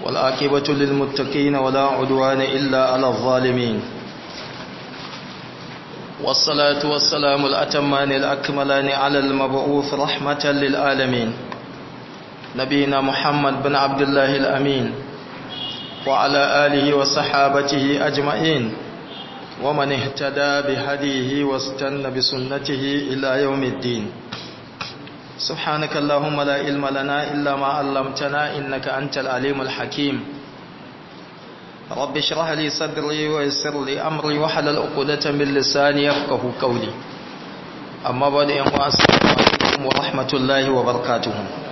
والآكبة للمتقين ولا عدوان إلا على الظالمين والصلاة والسلام الأتمان الأكملان على المبعوث رحمة للعالمين نبينا محمد بن عبد الله الأمين وعلى آله وصحابته أجمعين ومن اهتدى بهديه واستنى بسنته إلى يوم الدين سبحانك اللهم لا علم لنا إلا ما علمتنا إنك أنت العليم الحكيم رب اشرح لي صدري ويسر لي أمري وحلل عقدة من لساني يفقه قولي أما بعد السلام عليكم ورحمة الله وبركاته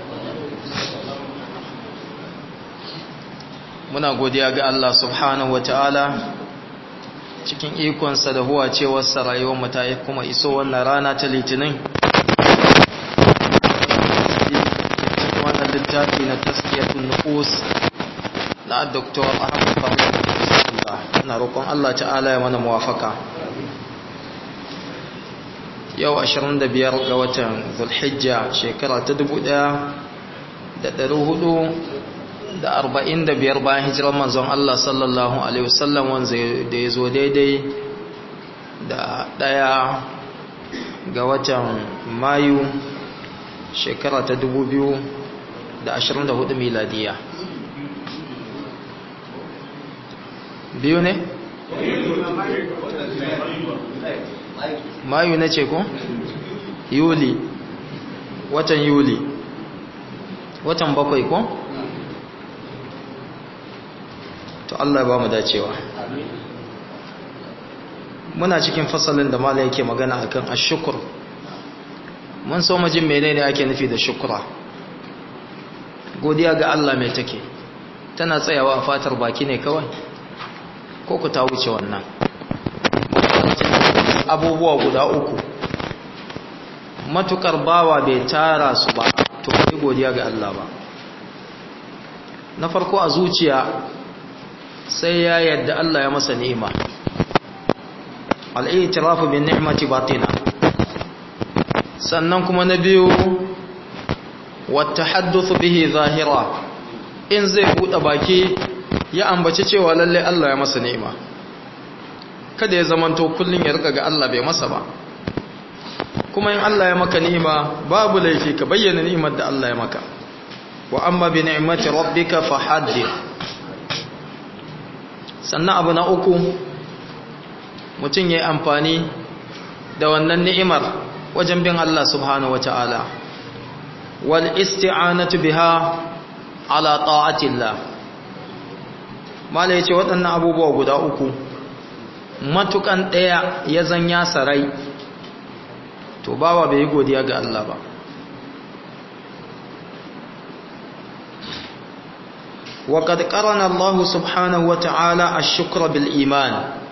muna godiya ga Allah subhanahu wa ta'ala cikin ikonsa da huwa cewarsa rayuwar mu ta kuma iso wannan rana ta litinin cikin wannan littafi na taskiyatun nufus na Dr. Ahmad Fahim na roƙon Allah ta'ala ya mana muwafaka yau 25 ga watan Zulhijja shekara ta 1400 da arba'in da biyar bayan hijirar manzon Allah sallallahu Alaihi wasallam wanda da ya zo daidai da ɗaya ga watan mayu shekara ta dubu biyu da ashirin da hudu miladiya biyu ne? mayu na ce ko? yuli watan yuli watan bakwai ko? to Allah ya ba mu dacewa muna cikin fasalin da mala yake magana akan ashkur mun so mu jin menene ake nufi da shukra godiya ga Allah mai take tana tsayawa a fatar baki ne kawai ko ku ta wuce wannan abubuwa guda uku matukar bawa bai tara su ba to bai godiya ga Allah ba na farko a zuciya sai ya yadda Allah ya masa ni'ima al'itirafu bin ni'mati batina sannan kuma na biyu wata hadduthu bihi zahira in zai buɗe baki ya ambaci cewa lalle Allah ya masa ni'ima kada ya zamanto kullun ya rika ga Allah bai masa ba kuma in Allah ya maka ni'ima babu laifi ka bayyana ni'imar da Allah ya maka wa amma bi ni'mati rabbika fahaddith sannan abu na uku mutum ya yi amfani da wannan ni'imar wajen bin Allah subhanahu wa ta'ala wal isti'anatu biha ala ta'atillah mala yace waɗannan abubuwa guda uku matukan ɗaya ya zanya sarai to bawa bai yi godiya ga Allah ba وقد قرن الله سبحانه وتعالى الشكر بالإيمان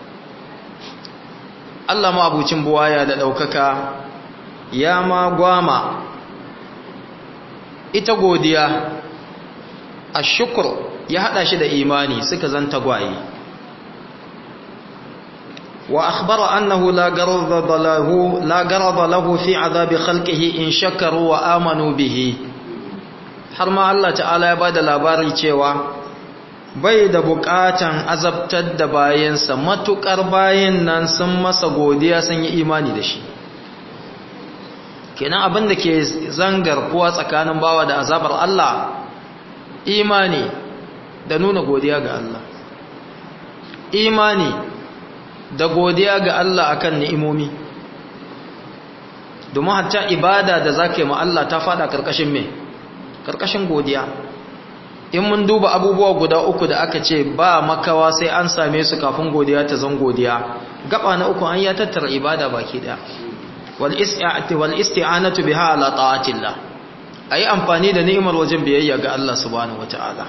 الله ما أبو تنبوايا لأوكك يا ما قواما إتقوديا الشكر يهدى شد إيماني سكزن تقوائي وأخبر أنه لا قرض له, لا قرض له في عذاب خلقه إن شكروا وآمنوا به har ma Allah ta'ala ya bada labari cewa bai da bukatan azabtar da bayansa matukar bayan nan sun masa godiya sun yi imani da shi kenan abin da ke zangar kuwa tsakanin bawa da azabar Allah imani da nuna godiya ga Allah imani da godiya ga Allah akan ni'imomi domin hatta ibada da zaka yi ma Allah ta fada karkashin me karkashin godiya in mun duba abubuwa guda uku da aka ce ba makawa sai an same su kafin godiya ta zan godiya gaba na uku an ya tattara ibada baki daya wal isti'ati wal isti'anatu biha ala ta'atillah ayi amfani da ni'imar wajen biyayya ga Allah subhanahu wataala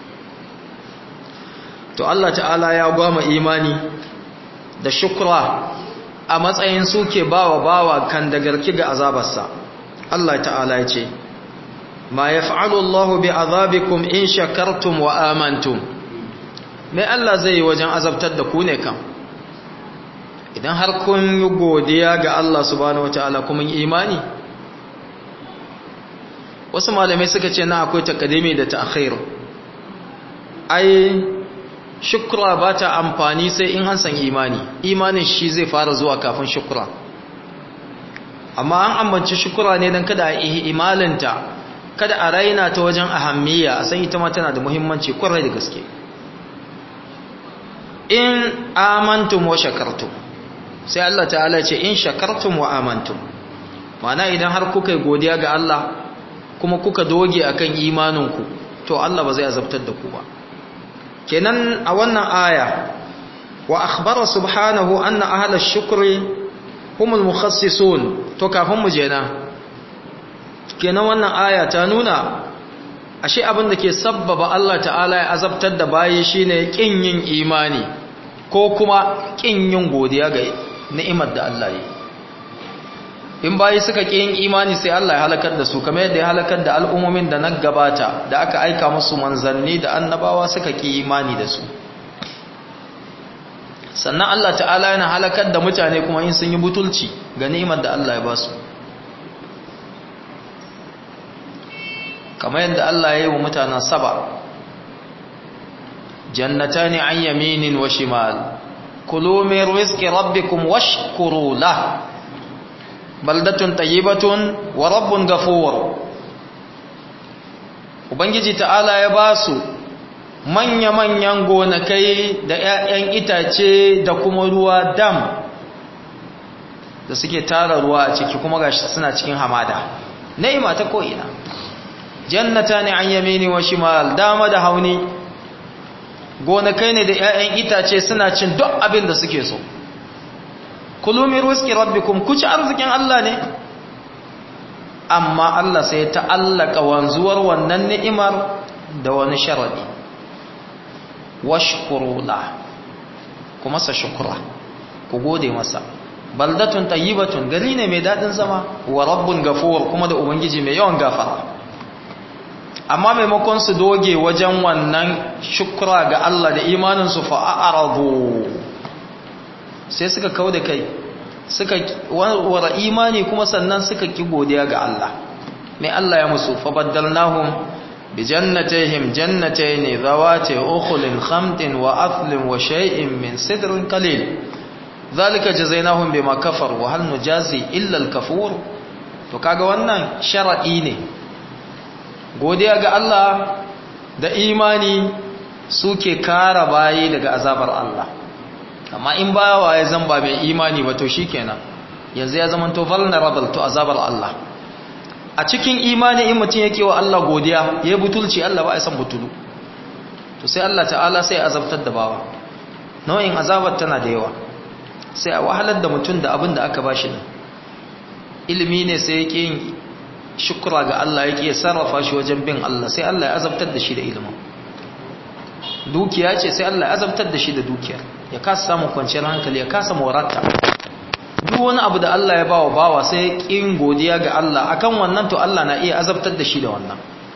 to Allah ta'ala ya gwama imani da shukra a matsayin suke bawa bawa kan da garki ga azabarsa Allah ta'ala ya ce ma yaf'alu Allah bi azabikum in shakartum wa amantum mai Allah zai yi wajen azabtar da ku ne kam idan har kun yi godiya ga Allah subhanahu wataala kuma yi imani wasu malamai suka ce na akwai takadimi da ta'khir ai shukra ba ta amfani sai in an san imani imanin shi zai fara zuwa kafin shukra amma an ambanci shukra ne don kada a imalinta kada a raina ta wajen ahammiya a san ita ma tana da muhimmanci kwarai da gaske in amantum wa shakartum sai Allah ta'ala ce in shakartum wa amantum mana idan har kuka yi godiya ga Allah kuma kuka doge akan imaninku to Allah ba zai azabtar da ku ba kenan a wannan aya wa akhbara subhanahu anna ahla ash-shukri humul mukhassisun to kafin mu je na kenan wannan aya ta nuna ashe abin da ke sabbaba Allah ta'ala ya azabtar da bayi shine kin yin imani ko kuma kin yin godiya ga ni'imar da Allah yi in bayi suka ƙi yin imani sai Allah ya halakar da su kamar yadda ya halakar da al'ummomin da na gabata da aka aika musu manzanni da annabawa suka ƙi imani da su sannan Allah ta'ala yana halakar da mutane kuma in sun yi butulci ga ni'imar da Allah ya ba su kamar yadda Allah ya yi wa mutanen saba jannatani an yaminin wa shimal kulu min rizqi rabbikum washkuru lahu baldatun tayyibatun wa rabbun ghafur ubangiji ta'ala ya ba su manya-manyan gonakai da 'ya'yan itace da kuma ruwa dam da suke tara ruwa a ciki kuma gashi suna cikin hamada ni'ima ta ko'ina jannata ne an yamini wa shimal dama da hauni gonakai ne da 'ya'yan itace suna cin duk abin da suke so kulu min rizqi rabbikum ku ci arzikin Allah ne amma Allah sai ta allaka wanzuwar wannan ni'imar da wani sharadi washkuru la kuma sa shukra ku gode masa baldatun tayyibatun gari ne mai dadin zama wa rabbun gafur kuma da ubangiji mai yawan gafara amma maimakon su doge wajen wannan shukra ga Allah da imanin su fa a'radu sai suka kau da kai suka wara imani kuma sannan suka ki godiya ga Allah mai Allah ya musu fa baddalnahum bi jannatayhim jannatayn zawati ukhlin khamtin wa athlin wa shay'in min sidrin qalil zalika jazainahum bima kafaru wa hal nujazi illa al kafur to kaga wannan shar'i ne godiya ga Allah da imani suke kara bayi daga azabar Allah amma in bawa ya zamba mai imani ba to shikenan yanzu ya zama to vulnerable to azabar Allah a cikin imani in mutum yake wa Allah godiya yayi butulci Allah ba ya san butulu to sai Allah ta'ala sai ya azabtar da bawa nau'in azabar tana da yawa sai a wahalar da mutum da abin da aka bashi ne ilimi ne sai yake yin shukura ga Allah yake sarrafa shi wajen bin Allah sai Allah ya azabtar da shi da ilimin dukiya ce sai Allah ya azabtar da shi da dukiyar ya kasa samun kwanciyar hankali ya kasa morata duk wani abu da Allah ya bawa bawa sai kin godiya ga Allah akan wannan to Allah na iya azabtar da shi da wannan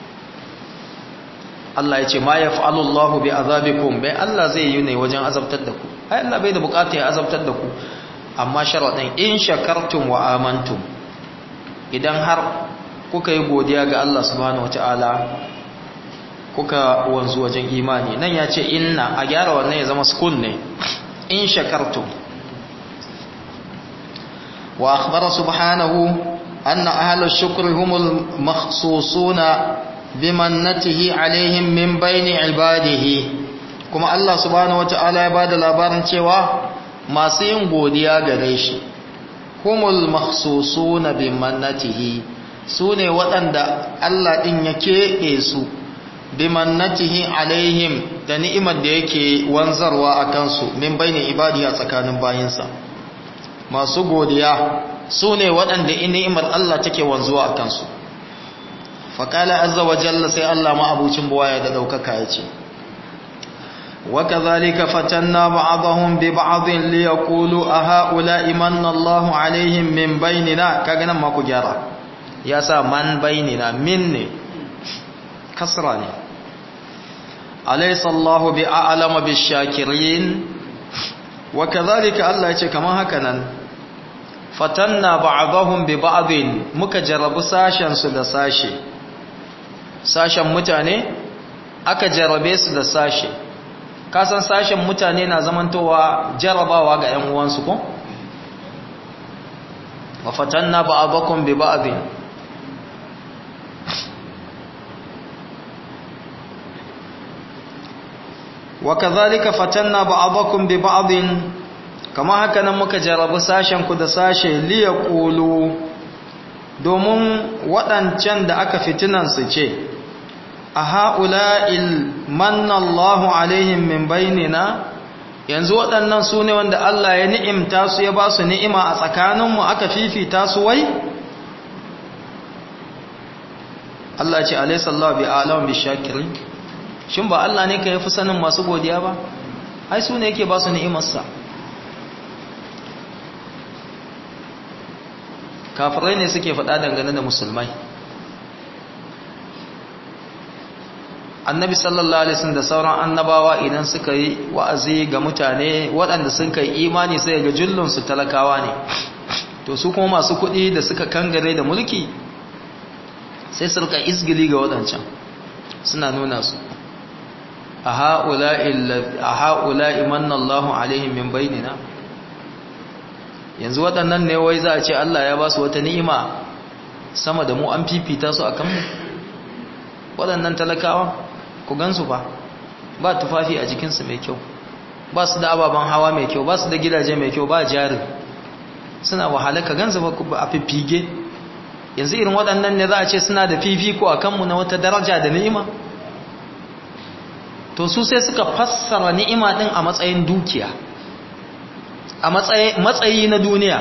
Allah ya ce ma yaf'alu Allah bi azabikum bai Allah zai yi ne wajen azabtar da ku ai Allah bai da bukata ya azabtar da ku amma sharadin in shakartum wa amantum idan har kuka yi godiya ga Allah subhanahu wataala kuka wanzu wajen imani nan ya ce inna a gyara wannan ya zama sukun ne in shakartum wa akhbara subhanahu anna ahlus shukri humul makhsusuna bimannatihi alaihim min baini ibadihi kuma Allah subhanahu wataala ya bada labarin cewa masu yin godiya gare shi humul makhsusuna bimannatihi sune waɗanda Allah din ya keɓe su bimannatihi alaihim da ni'imar da yake wanzarwa a kansu min baini ibadi a tsakanin bayinsa masu godiya su ne waɗanda ni'imar Allah take wanzuwa a kansu faƙala azza wa jalla sai Allah ma'abucin buwaya da ɗaukaka ya ce وكذلك فتنا بعضهم ببعض ليقولوا أهؤلاء من الله عليهم من بيننا كأنا ما كجرا يا سا من بيننا مني كسراني أليس الله بأعلم بالشاكرين وكذلك الله يقول كما هكذا فتنا بعضهم ببعض مكجرب ساشا سد ساشي ساشا متاني aka jarabe su da sashe kasan sashen mutane na zamantowa jarabawa ga 'yan uwansu ko? wa fatanna ba'dakum bi ba'din wa kadhalika fatanna ba'dakum bi ba'din kama haka nan muka jarabi sashen ku da sashe liya ƙulu domin waɗancan da aka fitinan su ce a ha'ula'il mannallahu alaihim min bainina yanzu waɗannan su ne wanda Allah ya ni'imta su ya ba su ni'ima a tsakaninmu aka fifita su wai? Allah ce alaisallahu bi alamun bi shakirin shin ba Allah ne ka yi fi sanin masu godiya ba? ai su ne yake ba su ni'imarsa kafirai ne suke faɗa dangane da musulmai annabi sallallahu alaihi wasallam da sauran annabawa idan suka yi wa'azi ga mutane waɗanda sun kai imani sai ga jullun su talakawa ne to su kuma masu kuɗi da suka kangare da mulki sai su rika izgili ga waɗancan suna nuna su a ha'ula'i manna Allahu alaihim min bainina yanzu waɗannan ne wai za a ce Allah ya ba su wata ni'ima sama da mu an fifita su a kanmu waɗannan talakawa ku gansu ba ba tufafi a jikinsu mai kyau ba su da ababen hawa mai kyau ba su da gidaje mai kyau ba jari suna wahala ka gansu ba a fifige yanzu irin waɗannan ne za a ce suna da fifiko a kanmu na wata daraja da ni'ima to su sai suka fassara ni'ima ɗin a matsayin dukiya a matsayi na duniya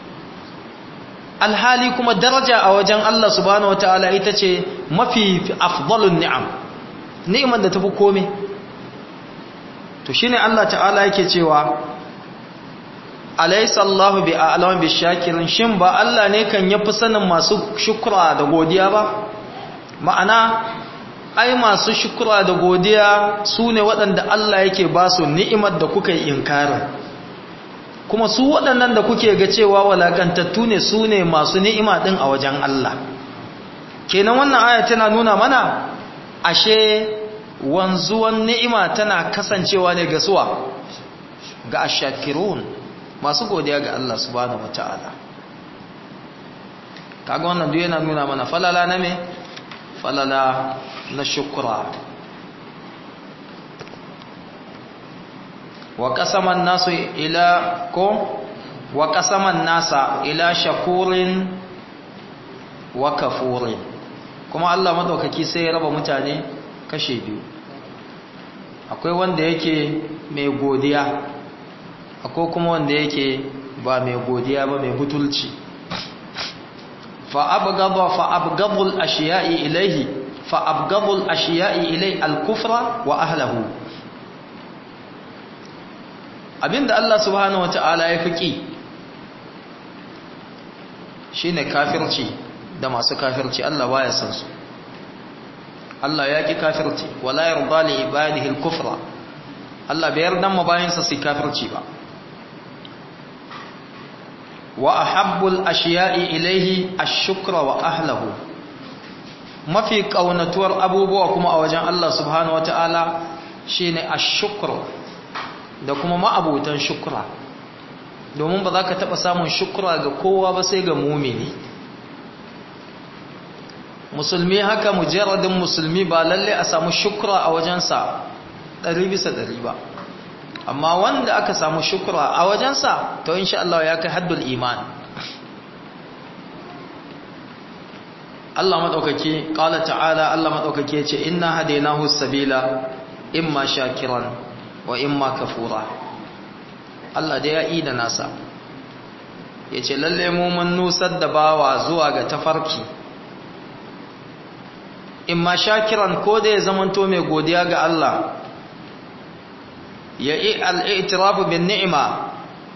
alhali kuma daraja a wajen Allah subhanahu wataala ita ce mafi afdalun ni'am ni'imar da tafi komai to shine Allah ta'ala yake cewa alaysa Allahu bi a'lam bi shakirin shin ba Allah ne kan yafi sanin masu shukra da godiya ba ma'ana ai masu shukra da godiya sune waɗanda Allah yake ba su ni'imar da kuka yi inkarin kuma su waɗannan da kuke ga cewa walakantattu ne su ne masu ni'ima ɗin a wajen Allah kenan wannan aya tana nuna mana ashe wanzuwan ni'ima tana kasancewa ne ga suwa ga ashakirun masu godiya ga Allah subhanahu wata'ala kaga wannan duk yana nuna mana falala na me falala na shukra wa qasaman nasu ila ko wa qasaman nasa ila shakurin wa kafurin kuma Allah madaukaki sai ya raba mutane kashe biyu akwai wanda yake mai godiya akwai kuma wanda yake ba mai godiya ba mai butulci fa abghadha fa abghadul ashiya'i ilayhi fa abghadul ashiya'i ilay al-kufra wa ahlihi abinda Allah subhanahu wata'ala ya fiki shine kafirci da masu kafirci Allah baya san su Allah ya ki kafirci wala yarda li ibadihi al-kufra Allah bai yarda ma bayinsa su kafirci ba wa ahabbul ashiya'i ilayhi ash-shukra wa ahlihi mafi kaunatuwar abubuwa kuma a wajen Allah subhanahu wata'ala shine ash-shukr da kuma ma'abutan shukra domin ba za ka taɓa samun shukra ga kowa ba sai ga mumini musulmi haka mujarradin musulmi ba lalle a samu shukra a wajensa ɗari bisa ɗari ba amma wanda aka samu shukra a wajensa to insha Allah ya kai haddul iman Allah maɗaukaki ƙala ta'ala Allah maɗaukaki ya ce inna hadainahu sabila imma shakiran wa imma kafura Allah da ya yi da nasa ya ce lalle mu mun nusar da bawa zuwa ga tafarki imma shakiran ko da ya zamanto mai godiya ga Allah ya yi al'itirafu bin ni'ima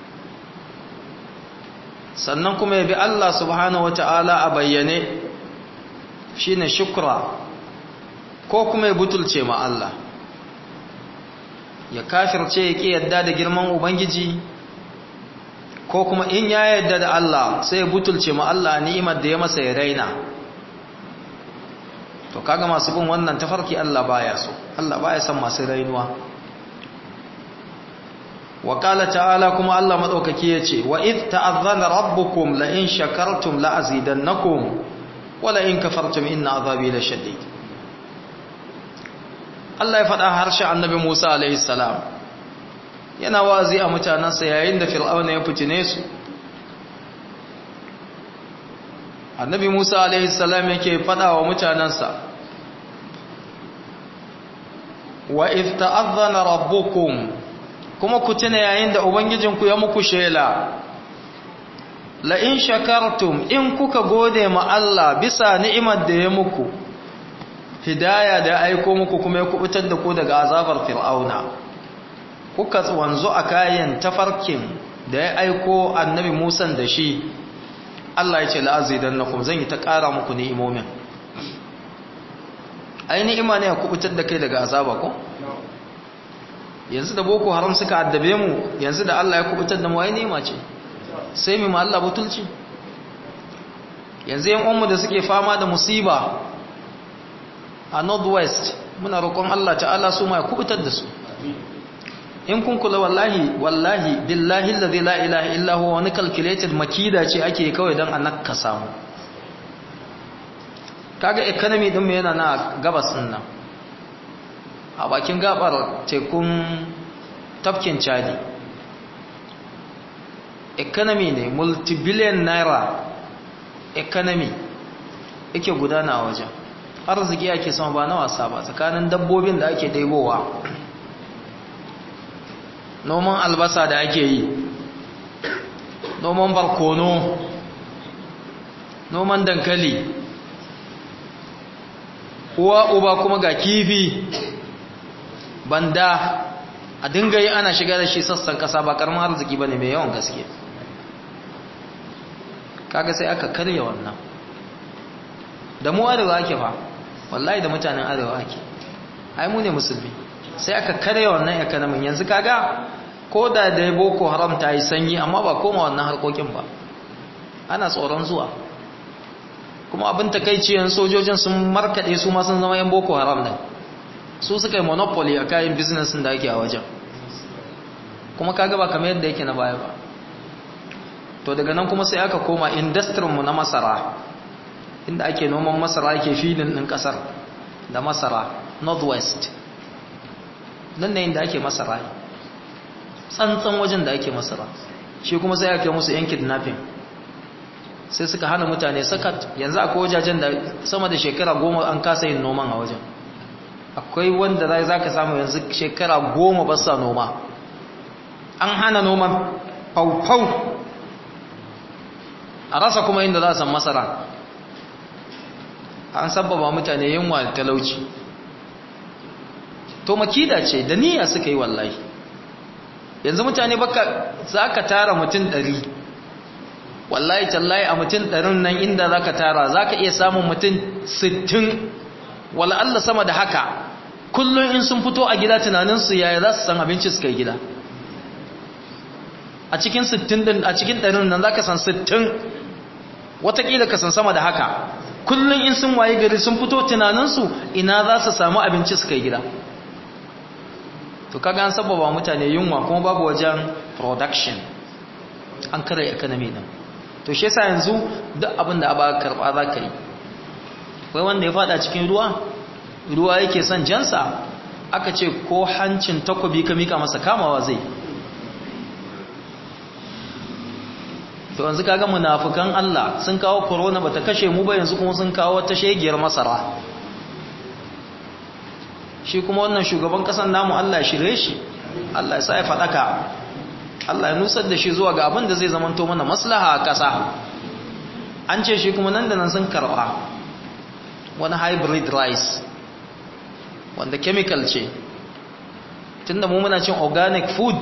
sannan kuma ya bi Allah subhanahu wata'ala a bayyane shi ne shukra ko kuma ya butulce ma Allah ya kafirce ya ƙi yadda da girman Ubangiji ko kuma in ya yadda da Allah sai ya butulce ma Allah ni'imar da ya masa ya raina to kaga masu bin wannan tafarki Allah baya so Allah baya son masu rainuwa wa qala ta'ala kuma Allah madaukaki yace wa id ta'azzana rabbukum la in shakartum la azidannakum wa la in kafartum inna azabi lashadid Allah ya faɗa harshen annabi Musa alaihi salam yana wazi a mutanansa yayin da fir'auna ya fitine su annabi Musa alaihi salam yake faɗa wa mutanansa wa id ta'azzana rabbukum kuma ku tuna yayin da ubangijinku ya muku shela la in shakartum in kuka gode ma Allah bisa ni'imar da ya muku hidaya da aiko muku kuma ya kubutar da ku daga azabar fir'auna kuka wanzu a kayan tafarkin da ya aiko annabi Musa da shi Allah ya ce la'azidannakum zan yi ta ƙara muku ni'imomin ai ni'ima ne ya kubutar da kai daga azaba ko yanzu da boko haram suka addabe mu yanzu da Allah ya kubutar da mu ai ni'ima ce sai mu ma Allah butulci yanzu yan ummu da suke fama da musiba a northwest muna roƙon Allah ta'ala su ma ya kubutar da su in kun kula wallahi wallahi billahi allazi la ilaha illa huwa wani calculated makida ce ake kawai dan a nakasa mu kaga economy din mu yana na gabas din nan a bakin gabar tekun tafkin chadi economy ne multibillion naira economy yake gudana a wajen arziki ake sama ba na wasa ba tsakanin dabbobin da ake daibowa noman albasa da ake yi noman barkono noman dankali uwa uba kuma ga kifi banda a dinga yi ana shiga da shi sassan kasa ba karamin arziki ba ne mai yawan gaske kaga sai aka karya wannan da mu arewa ake fa wallahi da mutanen arewa ake ai mu ne musulmi sai aka karya wannan economy yanzu kaga ko da da boko haram ta yi sanyi amma ba koma wannan harkokin ba ana tsoron zuwa kuma abin takaiciyan sojojin sun markade su ma sun zama yan boko haram din su suka yi monopoly a kayan business da ake a wajen kuma kaga ba kamar yadda yake na baya ba to daga nan kuma sai aka koma industry mu na masara inda ake noman masara ake filin din kasar da masara northwest nan ne inda ake masara tsantsan wajen da ake masara shi kuma sai ake musu yan kidnapping sai suka hana mutane sakat yanzu akwai wajajen da sama da shekara goma an kasa yin noman a wajen akwai wanda zai za ka samu yanzu shekara goma ba sa noma an hana noman faufau a rasa kuma inda za a san masara an sababa mutane yunwa da talauci to makida ce da niyya suka yi wallahi yanzu mutane baka za ka tara mutum ɗari wallahi tallahi a mutum ɗarin nan inda za ka tara za ka iya samun mutum sittin Allah sama da haka kullum in sun fito a gida tunaninsu yaya za su san abinci suka yi gida a cikin sittin din a cikin ɗarin nan za ka san sittin watakila ka san sama da haka kullum in sun waye gari sun fito tunaninsu ina za su samu abinci suka yi gida to kaga an sababa mutane yunwa kuma babu wajen production an kare economy din to shi yasa yanzu duk abin da aba karba za ka yi wai wanda ya fada cikin ruwa ruwa yake son jansa aka ce ko hancin takobi ka mika masa kamawa zai to yanzu kaga munafukan Allah sun kawo corona bata kashe mu ba yanzu kuma sun kawo ta shegiyar masara shi kuma wannan shugaban kasan namu Allah ya shirye shi Allah ya sa ya fadaka Allah ya nusar da shi zuwa ga abin da zai zamanto mana maslaha a kasa an ce shi kuma nan da nan sun karba wani hybrid rice wanda chemical ce tunda mu muna cin organic food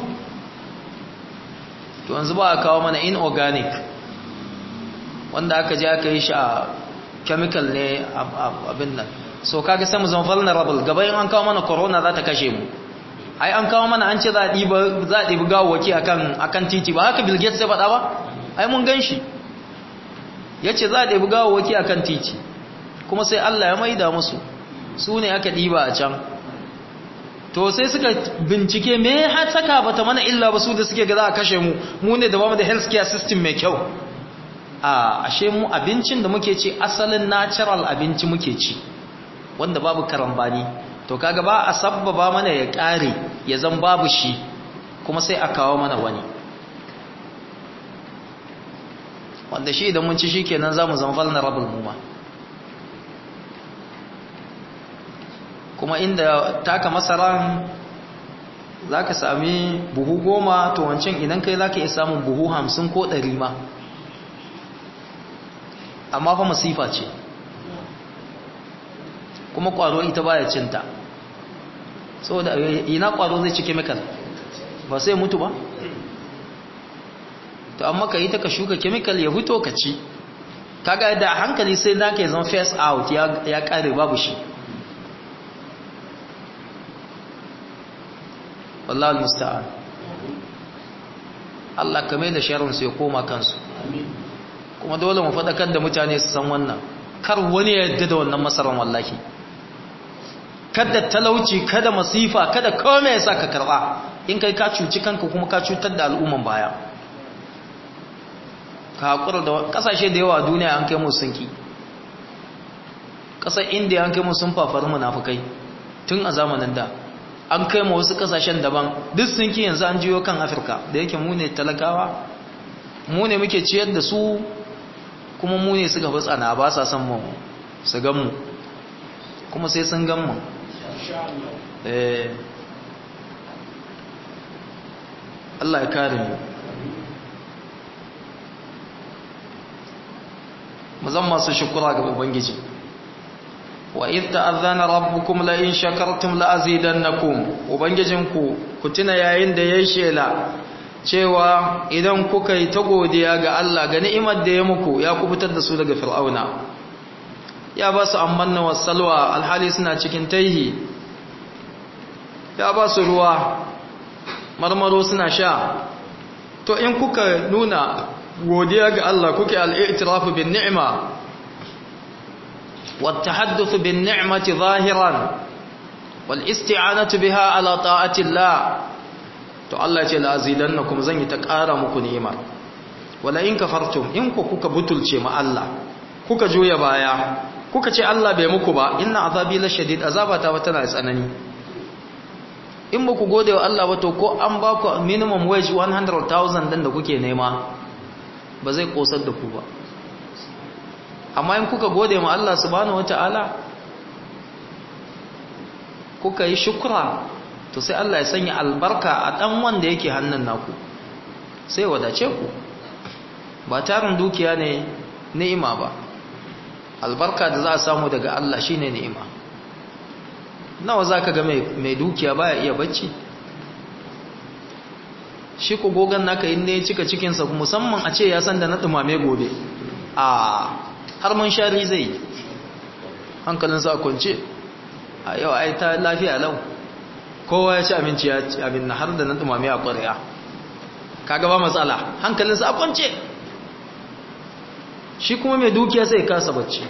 to yanzu ba a kawo mana inorganic wanda aka je aka yi shi a chemical ne abin nan so kaga sai mu zama vulnerable gaba in an kawo mana corona za ta kashe mu ai an kawo mana an ce za a ɗiba za a ɗibi gawawaki akan akan titi ba haka Bill Gates ya faɗa ba ai mun gan shi yace za a ɗibi gawawaki akan titi kuma sai Allah ya maida musu su ne aka ɗiba a can to sai suka bincike me har saka bata mana illa ba su da suke ga za a kashe mu mu ne da bamu da health care system mai kyau a ashe mu abincin da muke ci asalin natural abinci muke ci wanda babu karambani to kaga ba a sabbaba mana ya kare ya zan babu shi kuma sai a kawo mana wani wanda shi idan mun ci shikenan zamu zama vulnerable mu ma kuma inda taka masaran zaka sami buhu goma to wancan idan kai zaka iya samun buhu hamsin ko ɗari ma amma fa masifa ce kuma kwaro ita baya cinta saboda ina kwaro zai ci chemical ba sai mutu ba to amma ka yi ta ka shuka chemical ya fito ka ci kaga da hankali sai naka ya zama face out ya kare babu shi wallahi musta'an Allah kame da sharon su ya koma kansu kuma dole mu faɗakar da mutane su san wannan kar wani ya yadda da wannan masaran wallahi kada talauci kada masifa kada kome ya sa ka karɓa in kai ka cuci kanka kuma ka cutar da al'umman baya ka haƙura da ƙasashe da yawa a duniya an kai mu sunki ƙasar indiya an kai mu sun fafari munafukai tun a zamanin da an kai mu wasu ƙasashen daban duk sunki yanzu an jiyo kan afirka da yake mu ne talakawa mu ne muke ciyar da su kuma mu ne suka fi tsana ba sa son mu su gan mu kuma sai sun gan mu Allah ya kare mu mazan masu shukura ga ubangiji wa idh ta'adhana rabbukum la in shakartum la azidannakum ubangijinku ku tuna yayin da yayin shela cewa idan kuka yi ta godiya ga Allah ga ni'imar da ya muku ya kubutar da su daga fir'auna ya ba su ammanna wasalwa alhali suna cikin taihi ya ba su ruwa marmaro suna sha to in kuka nuna godiya ga Allah kuke al'itirafu bin ni'ima والتحدث بالنعمة ظاهرا والاستعانة بها على طاعة الله to Allah ce la'azidannakum zan yi ta ƙara muku ni'ima wala in kafartum in ku kuka butulce ma Allah kuka juya baya kuka ce Allah bai muku ba inna azabi la shadid azabata wata na tsanani in ba ku gode wa Allah ba to ko an ba ku minimum wage 100,000 din da kuke nema ba zai kosar da ku ba amma in kuka gode ma Allah subhanahu wata'ala kuka yi shukra to sai Allah ya sanya albarka a dan wanda yake hannun naku sai wadace ku ba tarin dukiya ne ni'ima ba albarka da za a samu daga Allah shine ni'ima nawa zaka ga mai dukiya baya iya bacci shi ko gogan naka in ne cika cikinsa musamman a ce ya san da na dumame gobe a har mun shari zai hankalinsa a kwance a yau ai ta lafiya lau kowa ya ci abinci ya ci abin na har da na dumame a ƙwarya kaga ba matsala hankalinsa a kwance shi kuma mai dukiya sai kasa bacci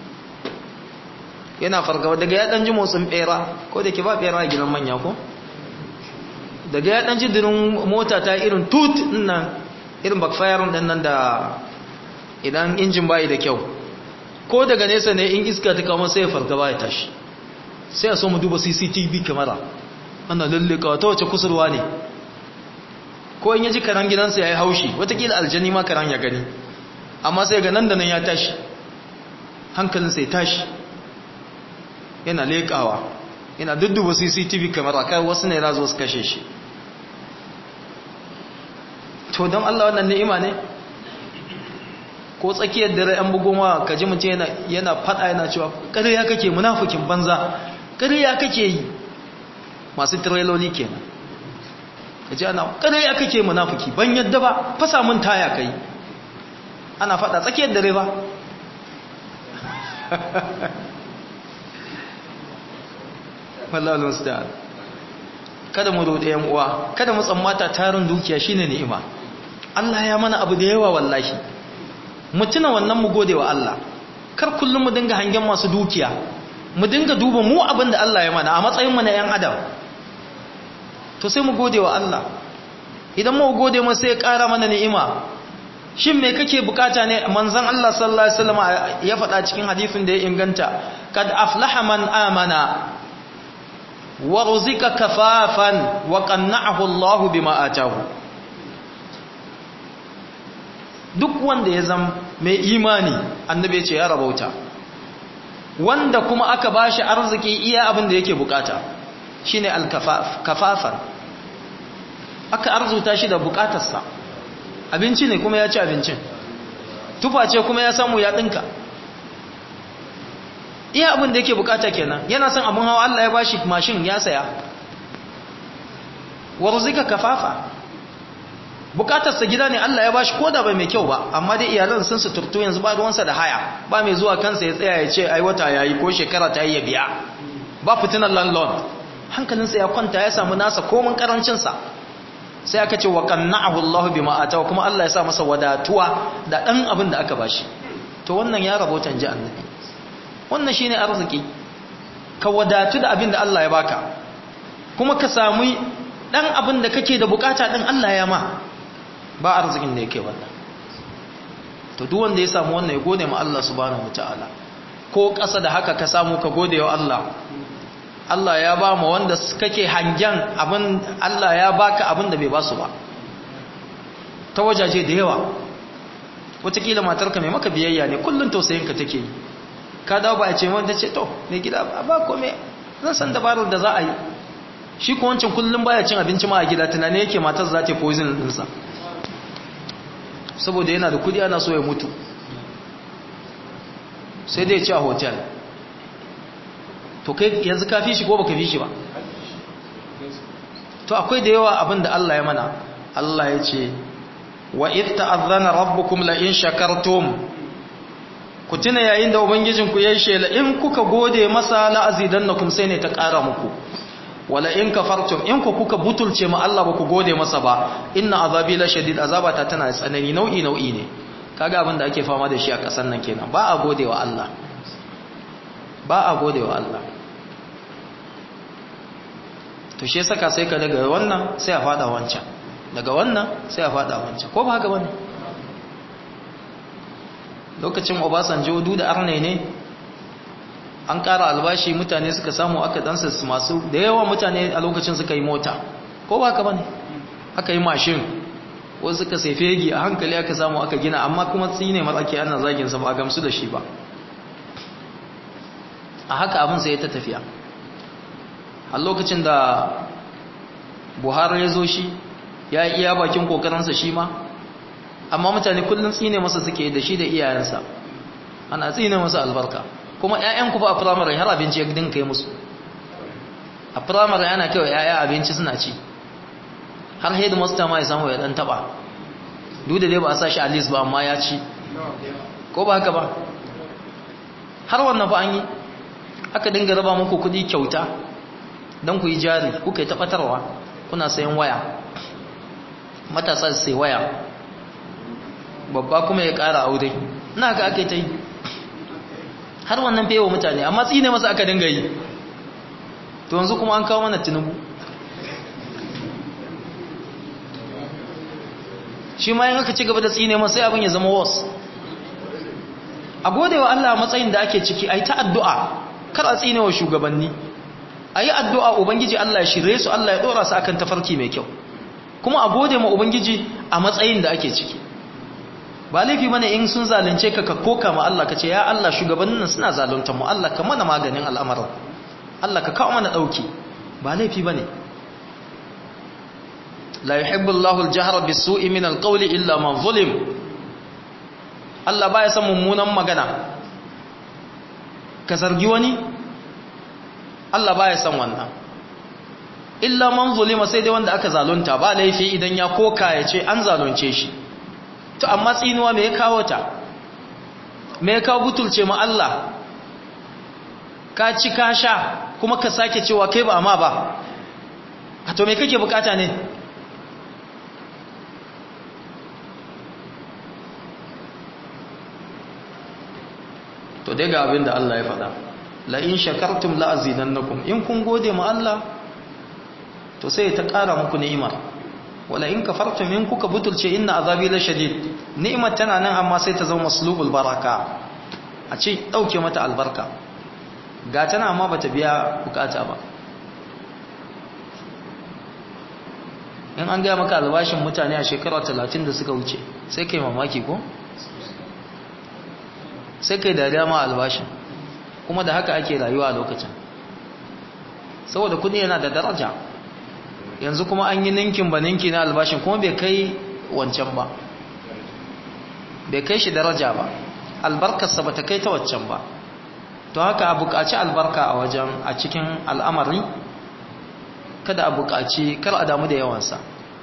yana fargaba daga ya ɗan ji motsin ɓera ko da ke ba ɓera a gidan manya ko daga ya ɗan ji dirin mota ta irin tut nan irin backfire ɗin nan da idan injin bayi da kyau ko daga nesa ne in iska ta kama sai ya fargaba ya tashi sai a so mu duba cctv kamara ana lalleka ta wace kusurwa ne ko in yaji karan gidansa ya yi haushi watakila aljani ma karan ya gani amma sai ga nan da nan ya tashi hankalinsa ya tashi yana lekawa yana dudduba cctv kamara kai wasu ne razo su kashe shi to don allah wannan ni'ima ne ko tsakiyar dare an bugo ma ka ji mutum yana yana fada yana cewa ƙarya kake munafikin banza ƙarya kake yi masu tireloli kenan ka ji ana ƙarya kake munafiki ban yadda ba fasa mun taya kai ana fada tsakiyar dare ba wallahi musta'an kada mu rode yan uwa kada mu tsammata tarin dukiya shine ni'ima Allah ya mana abu da yawa wallahi mu tuna wannan mu gode wa Allah kar kullum mu dinga hangen masu dukiya mu dinga duba mu abin da Allah ya mana a matsayin mu na yan adam to sai mu gode wa Allah idan mu gode mu sai ya ƙara mana ni'ima shin me kake bukata ne manzon Allah sallallahu alaihi wasallam ya faɗa cikin hadisin da ya inganta kad aflaha man amana wa ruzika kafafan wa qanna'ahu Allah bima atahu duk wanda ya zama mai imani annabi ya ce ya rabauta wanda kuma aka bashi arziki iya abin da yake bukata shine al-kafaf kafafan aka arzuta shi da bukatarsa abinci ne kuma ya ci abincin tufa ce kuma ya samu ya dinka iya abin da yake bukata kenan yana son abin hawa Allah ya bashi mashin ya saya warzika kafafa bukatarsa gida ne Allah ya bashi koda bai mai kyau ba amma dai iyalan sun su turtu yanzu ba ruwansa da haya ba mai zuwa kansa ya tsaya ya ce ai wata yayi ko shekara ta yi ya biya ba fitinan landlord hankalinsa ya kwanta ya samu nasa komin karancinsa sai aka ce wa qanna'ahu Allah bima atawa kuma Allah ya sa masa wadatuwa da dan abin da aka bashi to wannan ya rabota ji annabi wannan shine arziki ka wadatu da abin da Allah ya baka kuma ka samu dan abin da kake da bukata din Allah ya ma ba arzikin da yake wannan to duk wanda ya samu wannan ya gode ma Allah subhanahu wataala ko ƙasa da haka ka samu ka gode wa Allah Allah ya ba mu wanda kake hangen abin Allah ya baka abin da bai ba su ba ta wajaje da yawa wataƙila matarka mai maka biyayya ne kullum tausayinka take yi ka dawo ba a ce wanda ce to mai gida ba kome zan san dabarar da za a yi shi ko wancan kullum baya cin abinci ma a gida tunani yake matar za ta poison ɗinsa saboda yana da kudi ana so ya mutu sai dai ci a hotel to kai yanzu ka fi shi ko baka fi shi ba to akwai da yawa abin da Allah ya mana Allah ya ce wa idh ta'adhana rabbukum la in shakartum ku tuna yayin da ubangijinku ya shela in kuka gode masa la azidannakum sai ne ta ƙara muku wala in kafartum in ku kuka butulce ma Allah ba ku gode masa ba inna azabi la shadid azabata tana tsanani nau'i nau'i ne kaga abin da ake fama da shi a kasan nan kenan ba a gode wa Allah ba a gode wa Allah to shi saka sai ka daga wannan sai a fada wancan daga wannan sai a fada wancan ko ba haka bane lokacin Obasanjo du da arne ne an ƙara albashi mutane suka samu aka dansa su masu da yawa mutane a lokacin suka yi mota ko ba ka bane aka yi mashin wasu suka sai fegi a hankali aka samu aka gina amma kuma tsine matsaki ana zagin sa ba gamsu da shi ba a haka abin sai ta tafiya a lokacin da buhari ya zo shi ya yi iya bakin kokarinsa shi ma amma mutane kullum tsine masa suke da shi da iyayensa ana tsine masa albarka kuma ‘ya'yanku ba a firamare har abinci ya dinka kai musu a firamare yana kawai ‘ya'ya abinci suna ci har headmaster ma ya samu ya ɗan taɓa duk da dai ba a sa shi a list ba amma ya ci ko ba haka ba har wannan fa an yi aka dinga raba muku kuɗi kyauta don ku yi jari kuka yi taɓatarwa kuna sayan waya matasa sai waya babba kuma ya ƙara aure na haka aka yi ta yi har wannan fewa mutane amma tsine masa aka dinga yi to yanzu kuma an kawo mana tinubu shi ma yin aka ci gaba da tsine masa sai abin ya zama was a gode wa Allah matsayin da ake ciki a yi ta addu'a kar a tsine wa shugabanni a yi addu'a ubangiji Allah ya shirye su Allah ya ɗora su akan tafarki mai kyau kuma a gode ma ubangiji a matsayin da ake ciki ba laifi mana in sun zalunce ka ka koka ma Allah ka ce ya Allah shugabannin nan suna zalunta mu Allah ka mana maganin al'amarin Allah ka kawo mana dauki ba laifi bane la yuhibbu Allahu al-jahra bis-su'i min al-qawli illa man zulim Allah baya son mummunan magana ka zargi wani Allah baya son wannan illa man zulima sai dai wanda aka zalunta ba laifi idan ya koka ya ce an zalunce shi to amma tsinuwa me ya kawo ta me ya kawo butulce ma Allah ka ci ka sha kuma ka sake cewa kai ba amma ba a to me kake bukata ne to dai ga abin da Allah ya faɗa la in shakartum la azidannakum in kun gode ma Allah to sai ta ƙara muku ni'imar wala in kafartum in kuka butulce inna azabi la shadid ni'imar tana nan amma sai ta zama maslubul baraka a ce dauke mata albarka ga tana amma bata biya bukata ba in an gaya maka albashin mutane a shekara 30 da suka wuce sai kai mamaki ko sai kai dariya ma albashin kuma da haka ake rayuwa a lokacin saboda kudi yana da daraja yanzu kuma an yi ninkin ba ninki na albashin kuma bai kai wancan ba bai kai shi daraja ba albarkarsa ba ta kai ta wancan ba to haka a buƙaci albarka a wajen a cikin al'amari kada a buƙaci kar a damu da yawansa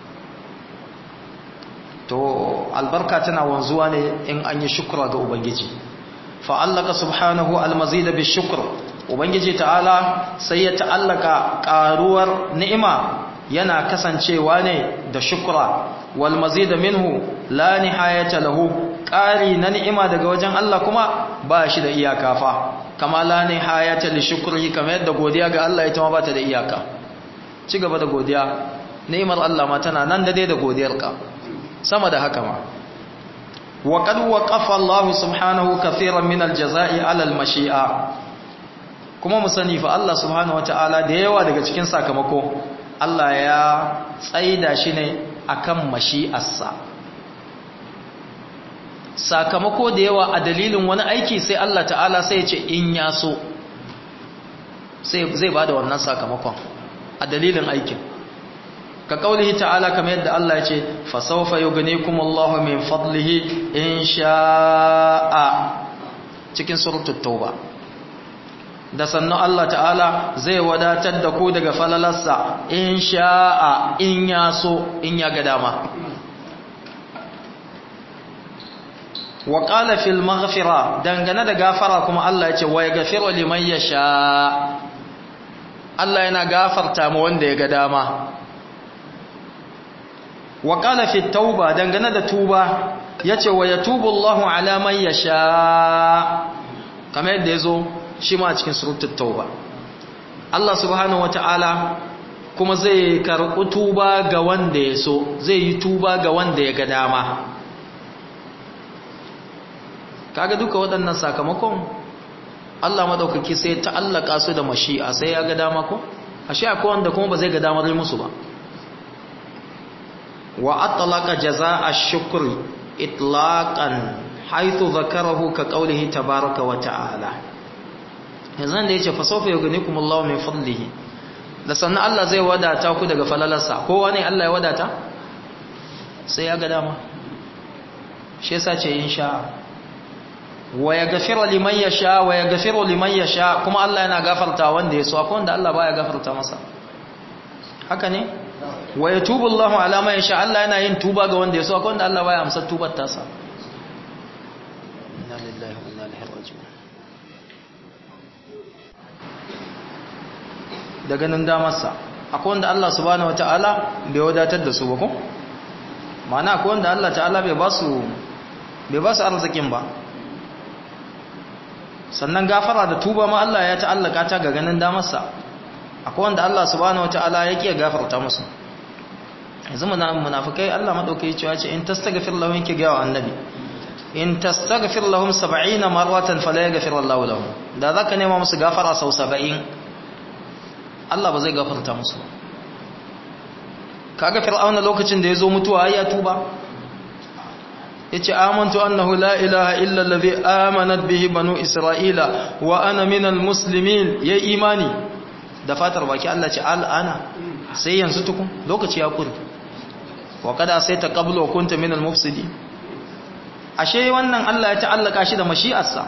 to albarka tana wanzuwa ne in an yi shukura ga ubangiji fa'allaka subhanahu almazida bi shukr ubangiji ta'ala sai ya ta'allaka ƙaruwar ni'ima yana kasancewa ne da shukra wal mazida minhu la nihayata lahu ƙari na ni'ima daga wajen Allah kuma ba shi da iyaka fa kama la nihayata li shukri kamar yadda godiya ga Allah ita ma ba ta da iyaka ci gaba da godiya ni'imar Allah ma tana nan da dai da godiyarka sama da haka ma wa qad waqafa Allah subhanahu kathiran min al-jazaa'i 'ala al-mashi'a kuma mu sani fa Allah subhanahu wata'ala da yawa daga cikin sakamako Allah ya tsaida shi ne akan mashi'arsa sakamako da yawa a dalilin wani aiki sai Allah ta'ala sai ya ce in ya so sai zai bada wannan sakamakon a dalilin aikin ka kaulihi ta'ala kamar yadda Allah ya ce fa sawfa yughnikumullahu min fadlihi in sha'a cikin suratul tauba da sannan Allah ta'ala zai wadatar da ku daga falalarsa in sha'a in ya so in ya ga dama wa qala fil maghfira dangane da gafara kuma Allah ya ce wa yaghfiru liman yasha Allah yana gafarta ma wanda ya ga dama wa qala fit tauba dangane da tuba yace wa yatubu Allahu ala man yasha kamar yadda yazo shi ma cikin suratul tauba Allah subhanahu wataala kuma zai karɓi tuba ga wanda ya so zai yi tuba ga wanda ya ga dama kaga duka waɗannan sakamakon Allah madaukaki sai ta'allaka su da mashi'a sai ya ga dama ko ashe akwai wanda kuma ba zai ga damar yi musu ba wa atlaqa jazaa'a ash-shukri itlaqan haythu zakarahu ka qawlihi tabaaraka wa ta'ala yanzu da yace fa sawfa yughnikum Allahu min fadlihi da sannan Allah zai wadata ku daga falalarsa kowa ne Allah ya wadata sai ya ga dama shi yasa ce insha wa yaghfiru liman yasha wa yaghfiru liman yasha kuma Allah yana gafarta wanda ya so akwai wanda Allah baya gafarta masa haka ne wa yatubu Allahu ala man yasha Allah yana yin tuba ga wanda ya so akwai wanda Allah baya amsa tubar tasa inna lillahi wa inna ilaihi raji'un da ganin damarsa akwai wanda Allah subhanahu wataala bai wadatar da su ba ko ma'ana akwai wanda Allah ta'ala bai ba su bai ba su arzikin ba sannan gafara da tuba ma Allah ya ta'allaka ta ga ganin damarsa akwai wanda Allah subhanahu wataala ya kiya gafarta musu yanzu munafikai Allah madaukai cewa ce in tastaghfir lahum yake ga annabi in tastaghfir lahum 70 marratan fala yaghfir Allah lahum da zaka nema musu gafara sau 70 Allah ba zai gafarta musu kaga fir'auna lokacin da yazo mutuwa ya tuba yace amantu annahu la ilaha illa allazi amanat bihi banu isra'ila wa ana minal muslimin yayi imani da fatar baki Allah ce al'ana sai yanzu tukun lokaci ya kure wa kada sai ta qablu wa kunta minal mufsidin ashe wannan Allah ya ta'allaka shi da mashi'arsa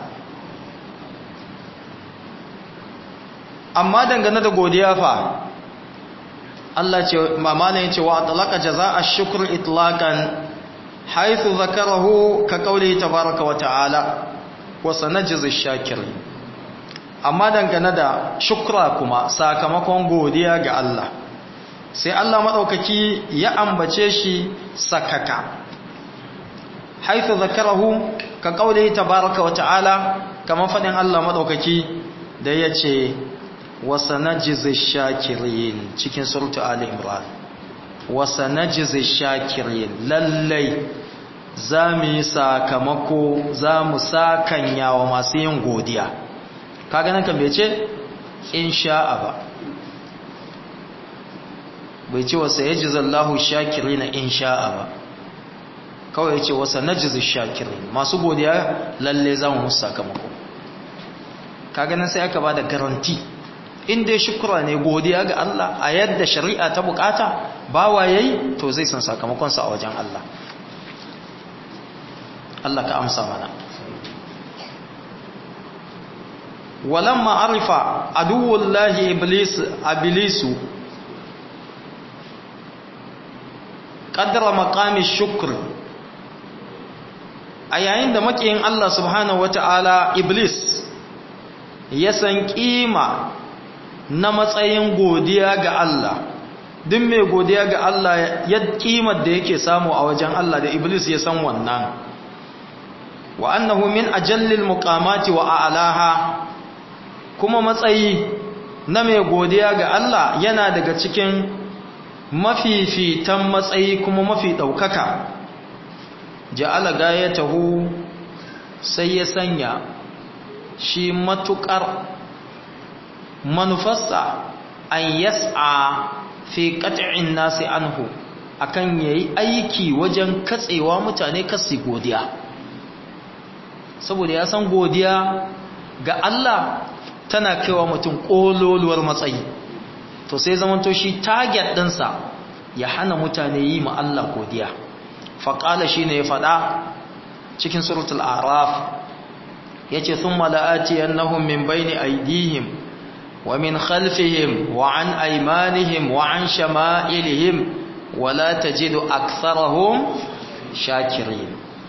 amma dangane da godiya fa Allah ce mamana yace wa talaqa jazaa ash-shukr itlaqan haythu zakarahu ka qawli tabaaraka wa ta'ala wa sanajzi ash-shakirin amma dangane da shukra kuma sakamakon godiya ga Allah sai Allah madaukaki ya ambace shi sakaka haythu zakarahu ka qawli tabaaraka wa ta'ala kamar faɗin Allah maɗaukaki da ya ce wasa na jizi shakirin cikin surutu Ali Imran wasa na jizi shakirin lallai za mu yi sakamako za mu sakanya wa masu yin godiya kaga nan kan bai ce in sha'a ba bai ce wasa ya ji zallahu shakiri na in sha'a ba kawai ya ce wasa na jizi shakiri masu godiya lalle za mu musu sakamako kaga nan sai aka ba da garanti inda ya shukura ne godiya ga Allah a yadda shari'a ta bukata bawa yayi to zai san sakamakonsa a wajen Allah Allah ka amsa mana walamma arifa aduwullahi iblis iblisu qaddara maqami shukr a yayin da makiyin Allah subhanahu wataala iblis ya san kima na matsayin godiya ga Allah duk mai godiya ga Allah ya kimar da yake samu a wajen Allah da iblis ya san wannan wa annahu min ajallil muqamati wa a'laha kuma matsayi na mai godiya ga Allah yana daga cikin mafifitan matsayi kuma mafi daukaka ja'ala gayatahu sai ya sanya shi matukar manufarsa an yas'a fi qat'in nasi anhu akan yayi aiki wajen katsewa mutane kasi godiya saboda ya san godiya ga Allah tana kaiwa mutum kololuwar matsayi to sai zamanto shi target ɗinsa ya hana mutane yi ma Allah godiya faƙala shi ne ya faɗa cikin suratul araf ya ce sun mala'ati yannahun min bayni aidihim wa min khalfihim wa an aimanihim wa an shama'ilihim wa la tajidu aktharahum shakirin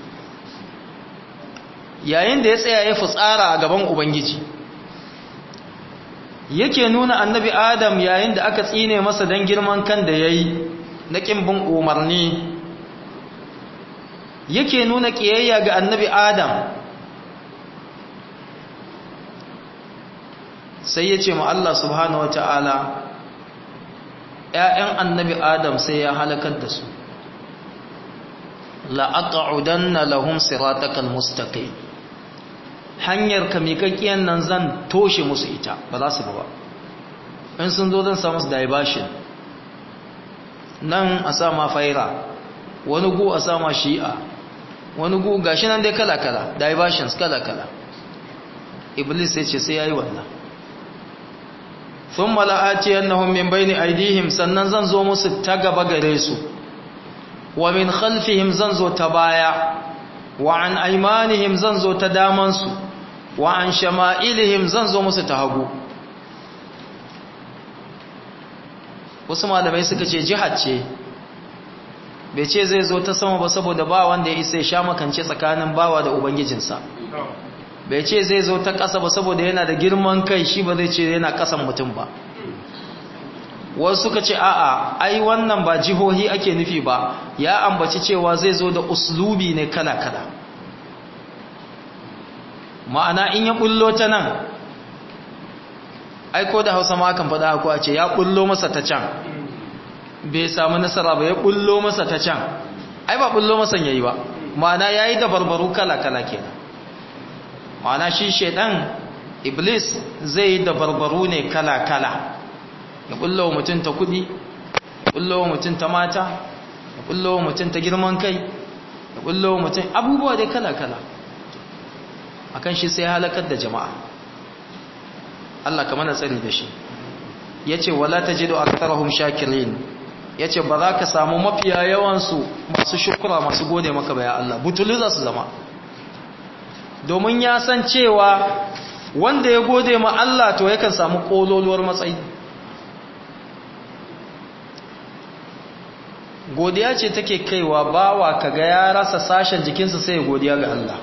yayin da ya tsaya ya fitsara a gaban ubangiji yake nuna annabi adam yayin da aka tsine masa don girman kan da ya yi na ƙimbin umarni yake nuna ƙiyayya ga annabi adam sai ya ce ma Allah subhanahu wa ta'ala ‘ya'yan annabi adam sai ya halakar da su la'aƙa'udanna lahum siratakal mustaqim hanyar kamikakkiyar nan zan toshe musu ita ba za su ba in sun zo zan samu su diversion nan a sama faira wani gu a sama shi'a wani gu gashi nan dai kala-kala diversions kala-kala iblis sai ce sai ya yi wannan sun mala'aci yannahun min bai ni aidihim sannan zan zo musu ta gaba gare su wa min khalfihim zan zo ta baya wa an aimanihim zan zo ta damansu wa an shama'ilihim zan zo musu ta hagu wasu malamai suka ce jihar ce bai ce zai zo ta sama ba saboda ba wanda ya isa ya sha makance tsakanin bawa da ubangijinsa bai ce zai zo ta ƙasa ba saboda yana da girman kai shi ba zai ce yana ƙasan mutum ba wasu suka ce a'a ai wannan ba jihohi ake nufi ba ya ambaci cewa zai zo da uslubi ne kala-kala ma'ana in ya bullo ta nan aiko da hausa ma kan faɗa ko a ce ya bullo masa ta can bai samu nasara ba ya bullo masa ta can ai ba bullo masa yayi ba ma'ana yayi da barbaru kala-kala kenan ma'ana shi shedan iblis zai yi da barbaru ne kala-kala ya bullo mutum ta kudi ya bullo mutum ta mata ya bullo mutum ta girman kai ya bullo mutum abubuwa dai kala-kala akan shi sai halakar da jama'a Allah ka mana tsari da shi yace wala tajidu aktharahum shakirin yace ba za ka samu mafiya yawansu masu shukura masu gode maka ba ya Allah butulu za su zama domin ya san cewa wanda ya gode ma Allah to yakan samu kololuwar matsayi godiya ce take kaiwa bawa kaga ya rasa sashen jikinsa sai godiya ga Allah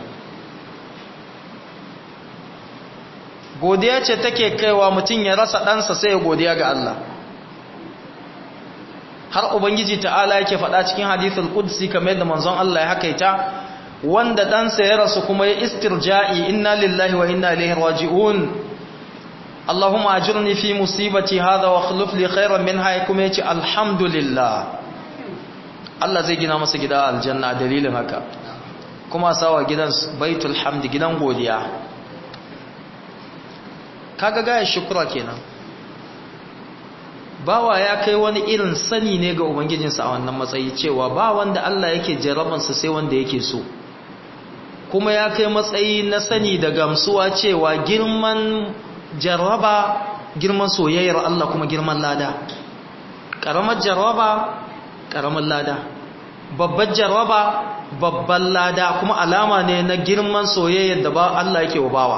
godiya ce take kaiwa mutum ya rasa ɗansa sai godiya ga Allah har ubangiji ta'ala yake faɗa cikin hadithul qudsi kamar yadda manzon Allah ya hakaita wanda ɗansa ya rasu kuma ya istirja'i inna lillahi wa inna ilaihi raji'un Allahumma ajirni fi musibati hadha wa akhlif li khairan minha kuma yace alhamdulillah Allah zai gina masa gida aljanna dalilin haka kuma sawa gidan baitul hamd gidan godiya kaga gaya shukura kenan bawa ya kai wani irin sani ne ga ubangijinsa a wannan matsayi cewa ba wanda Allah yake jarabansa sai wanda yake so kuma ya kai matsayi na sani da gamsuwa cewa girman jarraba girman soyayyar Allah kuma girman lada ƙaramar jarraba ƙaramar lada babbar jarraba babban lada kuma alama ne na girman soyayyar da ba Allah yake wa bawa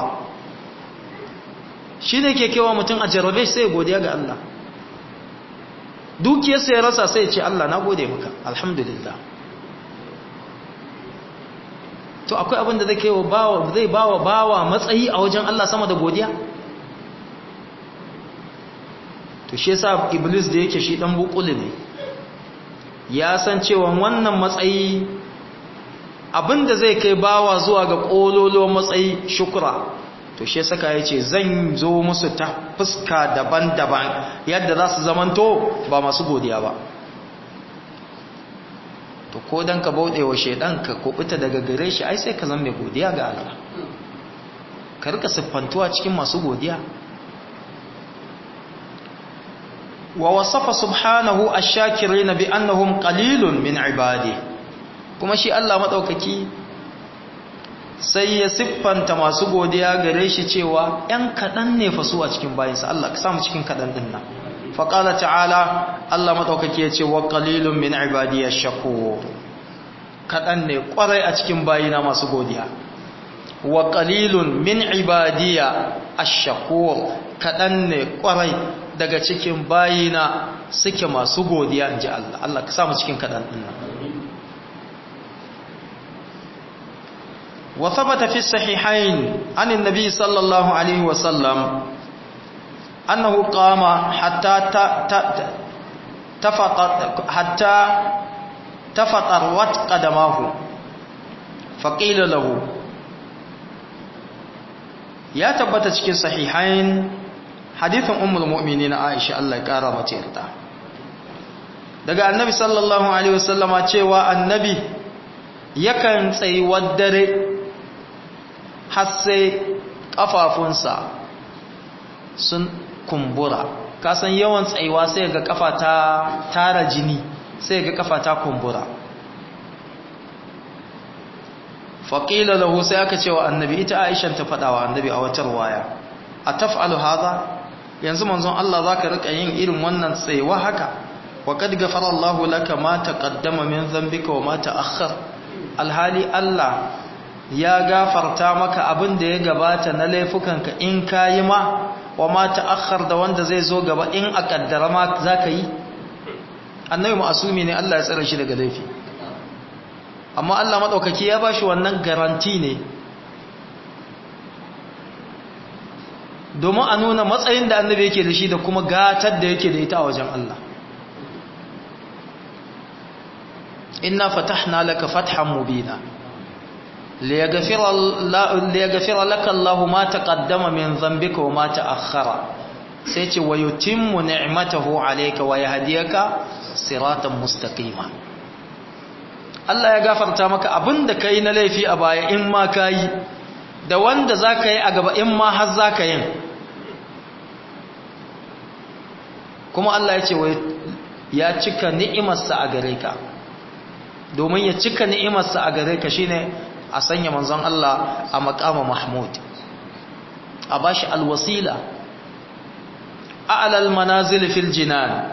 shi ne ke kewa mutum a jarrabe sai godiya ga Allah dukiyarsa ya rasa sai ce Allah na gode maka alhamdulillah to akwai abin da zai kai wa bawa zai bawa bawa matsayi a wajen Allah sama da godiya to shi yasa iblis da yake shi dan bukuli ne ya san cewa wannan matsayi abin da zai kai bawa zuwa ga kololo matsayi shukra to shi saka ya ce zan zo musu ta fuska daban-daban yadda za su zamanto ba masu godiya ba to ko don ka bauɗe wa shaidan ka kubuta daga gare shi ai sai ka zan mai godiya ga Allah ka rika siffantuwa cikin masu godiya wa wasafa subhanahu ash-shakirina bi annahum qalilun min ibadi kuma shi Allah madaukaki sai ya siffanta masu godiya gare shi cewa ‘yan kaɗan ne fasu a cikin bayansa Allah ka samu cikin kaɗan ɗin nan faƙala ta'ala Allah maɗaukaki ya ce wa ƙalilun min ibadiyar shako kaɗan ne ƙwarai a cikin bayina masu godiya wa ƙalilun min ibadiyya a shako kaɗan ne ƙwarai daga cikin bayina suke masu godiya in ji Allah Allah ka samu cikin kaɗan ɗin nan وثبت في الصحيحين عن النبي صلى الله عليه وسلم أنه قام حتى تفطر حتى تفطرت قدماه فقيل له يا تبت cikin sahihain hadithin ummul mu'minin Aisha Allah ya kara mata yarda daga annabi sallallahu alaihi wasallama cewa annabi yakan tsayuwar dare har sai ƙafafunsa sun kumbura kasan yawan tsayuwa sai ga ƙafa ta tara jini sai ga ƙafa ta kumbura faƙila lahu sai aka cewa annabi ita aishan ta faɗawa annabi a watar waya a taf'alu haza yanzu manzon Allah za ka riƙa yin irin wannan tsayuwa haka wa kad gafara Allah laka ma taqaddama min dhanbika wa ma ta'akhkhar alhali Allah ya gafarta maka abin da ya gabata na laifukanka in ka yi ma wa ma ta'akhkhar da wanda zai zo gaba in a kaddara ma za ka yi annabi ma'asumi ne Allah ya tsare shi daga laifi amma Allah maɗaukaki ya ba shi wannan garanti ne domin a nuna matsayin da annabi yake da shi da kuma gatar da yake da ita a wajen Allah inna fatahna laka fathan mubina ليغفر, ليغفر لك الله ما تقدم من ذنبك وما تأخر سيتي ويتم نعمته عليك ويهديك صراطا مستقيما Allah ya gafarta maka abin da ka yi na laifi a baya in ma ka yi da wanda za ka yi a gaba in ma har za ka yin kuma Allah ya ce ya cika ni'imarsa a gare ka domin ya cika ni'imarsa a gare ka shine a sanya manzon Allah a makama Mahmud a bashi alwasila a'lal manazil fil jinan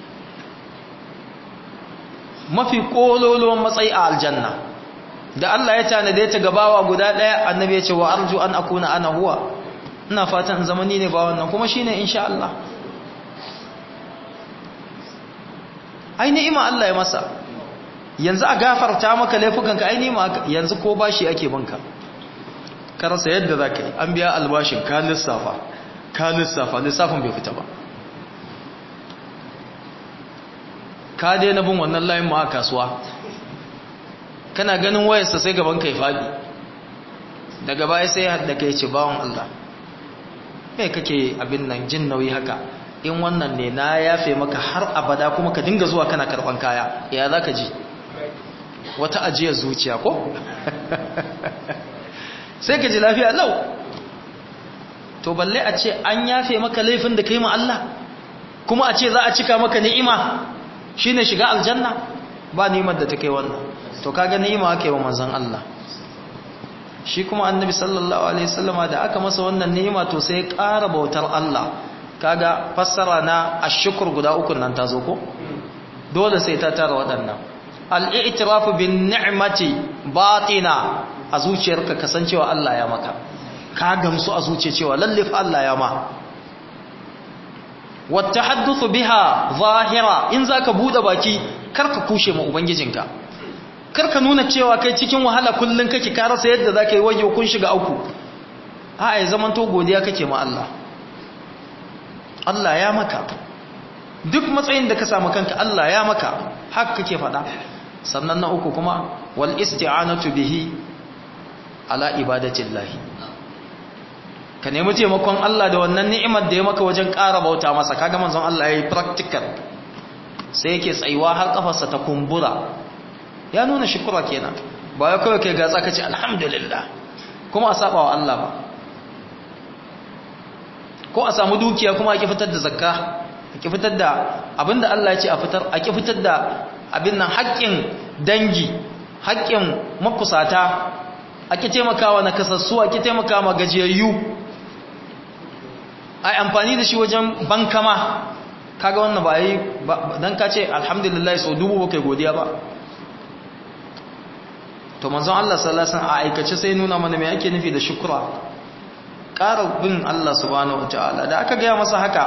mafi kololuwan matsayi a aljanna da Allah ya tanade ta gabawa guda daya annabi ya ce wa arju an akuna ana huwa ina fatan in zamani ne ba wannan kuma shine insha Allah ai ni'ima Allah ya masa yanzu a gafarta maka laifukanka ai ni'ima yanzu ko bashi ake banka ka rasa yadda zaka yi an biya albashin ka lissafa ka lissafa lissafin bai fita ba ka daina bin wannan layin ma a kasuwa kana ganin wayarsa sai gaban kai fadi daga baya sai hadda kai ce bawon Allah me kake abin nan jin nauyi haka in wannan ne na yafe maka har abada kuma ka dinga zuwa kana karban kaya ya zaka ji wata ajiyar zuciya ko sai ka ji lafiya lau to balle a ce an yafe maka laifin da kai ma Allah kuma a ce za a cika maka ni'ima shine shiga aljanna ba ni'imar da ta kai wannan to kaga ni'ima ake wa manzon Allah shi kuma annabi sallallahu alaihi wasallama da aka masa wannan ni'ima to sai ya ƙara bautar Allah kaga fassara na ashkur guda uku nan ta zo ko dole sai ta tara waɗannan al-i'tirafu bin ni'mati batina a zuciyarka kasancewa Allah ya maka ka gamsu a zuciya cewa lalle fa Allah ya ma wattahaddathu biha zahira in zaka bude baki karka kushe ma ubangijinka karka nuna cewa kai cikin wahala kullun kake ka rasa yadda zaka yi waje kun shiga uku a ai zaman to godiya kake ma Allah Allah ya maka duk matsayin da ka samu kanka Allah ya maka haka kake faɗa sannan na uku kuma wal isti'anatu bihi ala ibadatillahi ka nemi taimakon Allah da wannan ni'imar da ya maka wajen ƙara bauta masa kaga manzon Allah yayi practical sai yake tsayuwa har kafarsa ta kumbura ya nuna shukura kenan ba ya kawai kai gatsa kace alhamdulillah kuma a saba wa Allah ba ko a samu dukiya kuma a ki fitar da zakka a ki fitar da abinda Allah ya ce a fitar a ki fitar da abin nan haƙƙin dangi haƙƙin makusata a ki taimakawa na kasassu a ki taimakawa gajiyayyu ai amfani da shi wajen bankama kaga wannan ba yi dan ka ce alhamdulillah so dubu ba kai godiya ba to manzon Allah sallallahu alaihi wasallam a aikace sai nuna mana me yake nufi da shukra ƙara bin Allah subhanahu wataala da aka gaya masa haka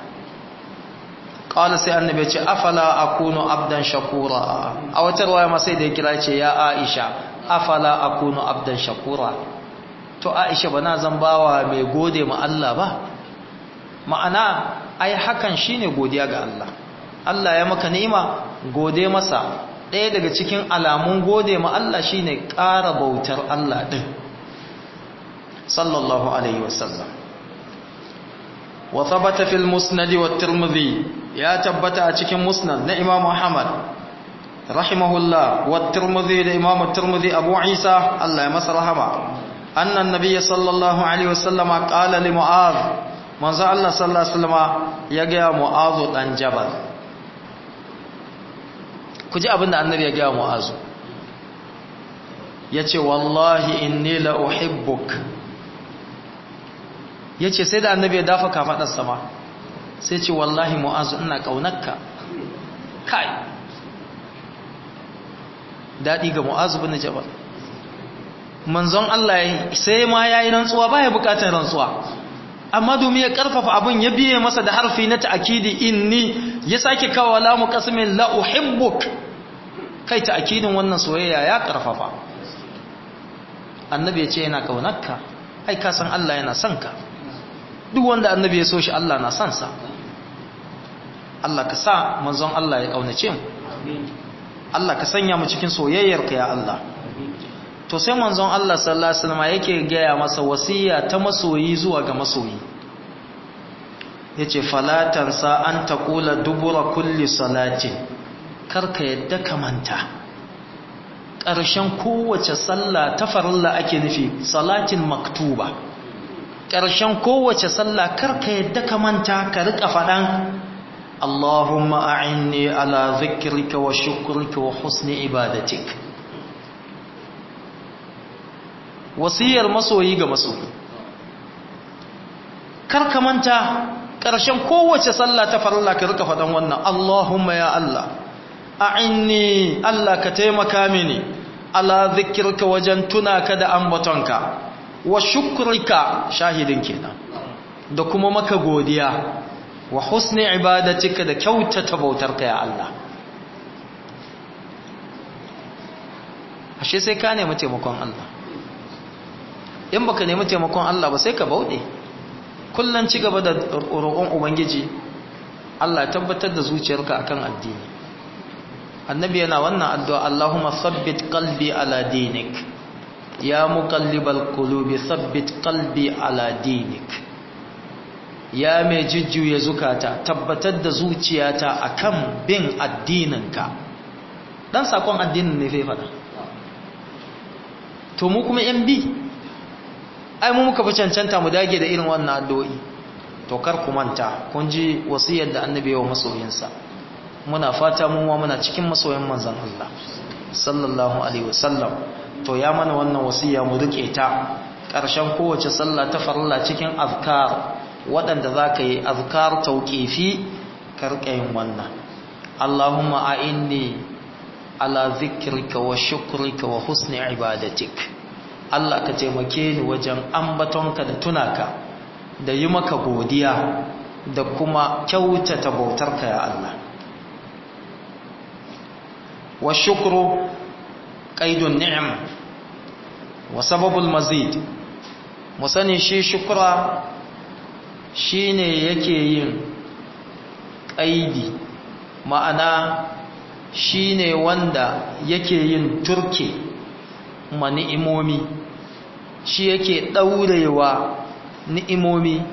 qala sai annabi ce afala akunu abdan shakura a wata riwaya ma sai da ya kira ce ya Aisha afala akunu abdan shakura to Aisha bana zan bawa mai gode ma Allah ba ma'ana ai hakan shine godiya ga Allah Allah ya maka ni'ima gode masa ɗaya daga cikin alamun gode ma Allah shine ƙara bautar Allah ɗin sallallahu alaihi wasallam wa thabata fil musnad wa tirmidhi ya tabbata a cikin musnad na Imam Muhammad rahimahullah wa tirmidhi da Imam tirmidhi Abu Isa Allah ya masa rahama anna an-nabiy sallallahu alaihi wasallam qala li Mu'adh manzo Allah sallallahu alaihi wasallam ya ga Mu'adh dan Jabal ku ji abinda annabi ya ga Mu'adh yace wallahi inni la uhibbuk yace sai da annabi ya dafa kafadar sama sai ce wallahi Mu'adh ina kaunarka kai dadi ga Mu'adh bin Jabal manzon Allah sai ma yayi rantsuwa baya bukatar rantsuwa amma domin ya karfafa abin ya biye masa da harfi na ta'kidi inni ya sake kawo lamu qasmin la uhibbuk kai ta'kidin wannan soyayya ya karfafa annabi ya ce yana kaunarka ai ka san Allah yana son ka duk wanda annabi ya so shi Allah na son sa Allah ka sa manzon Allah ya kaunace mu Allah ka sanya mu cikin soyayyarka ya Allah to sai manzon Allah sallallahu alaihi wasallam yake gaya masa wasiya ta masoyi zuwa ga masoyi yace falatan sa an taqula dubura kulli salatin karka yadda ka manta ƙarshen kowace sallah ta farilla ake nufi salatin maktuba ƙarshen kowace sallah karka yadda ka manta ka rika faɗan Allahumma a'inni ala dhikrika wa shukrika wa husni ibadatik wasiyar masoyi ga masoyi kar ka manta ƙarshen kowace sallah ta farilla ka rika faɗan wannan Allahumma ya Allah a'inni Allah ka taimaka mini ala zikirka wajen tuna ka da ambatonka wa shukrika shahidin kenan da kuma maka godiya wa husni ibadatika da kyautata bautarka ya Allah ashe sai ka nemi taimakon Allah in baka nemi taimakon Allah ba sai ka bauɗe kullum ci gaba da roƙon ubangiji Allah ya tabbatar da zuciyarka akan addini annabi yana wannan addu'a Allahumma sabbit qalbi ala dinik ya muqallibal qulubi sabbit qalbi ala dinik ya mai jujjuya zukata tabbatar da zuciyata akan bin addininka dan sakon addinin ne zai fada to mu kuma yan bi ai mu muka fi cancanta mu dage da irin wannan addu'o'i to kar ku manta kun ji wasiyar da annabi wa masoyinsa muna fata mu ma muna cikin masoyan manzon Allah sallallahu alaihi wasallam to ya mana wannan wasiya mu rike ta ƙarshen kowace sallah ta farilla cikin azkar waɗanda za ka yi azkar tauƙifi karkayin wannan Allahumma a'inni ala zikrika wa shukrika wa husni ibadatik Allah ka taimake ni wajen ambatonka da tunaka da yi maka godiya da kuma kyautata bautarka ya Allah wa shukru qaidun ni'am wa sababul mazid mu sani shi shukra shine yake yin qaidi ma'ana shine wanda yake yin turke ma ni'imomi shi yake daurewa ni'imomi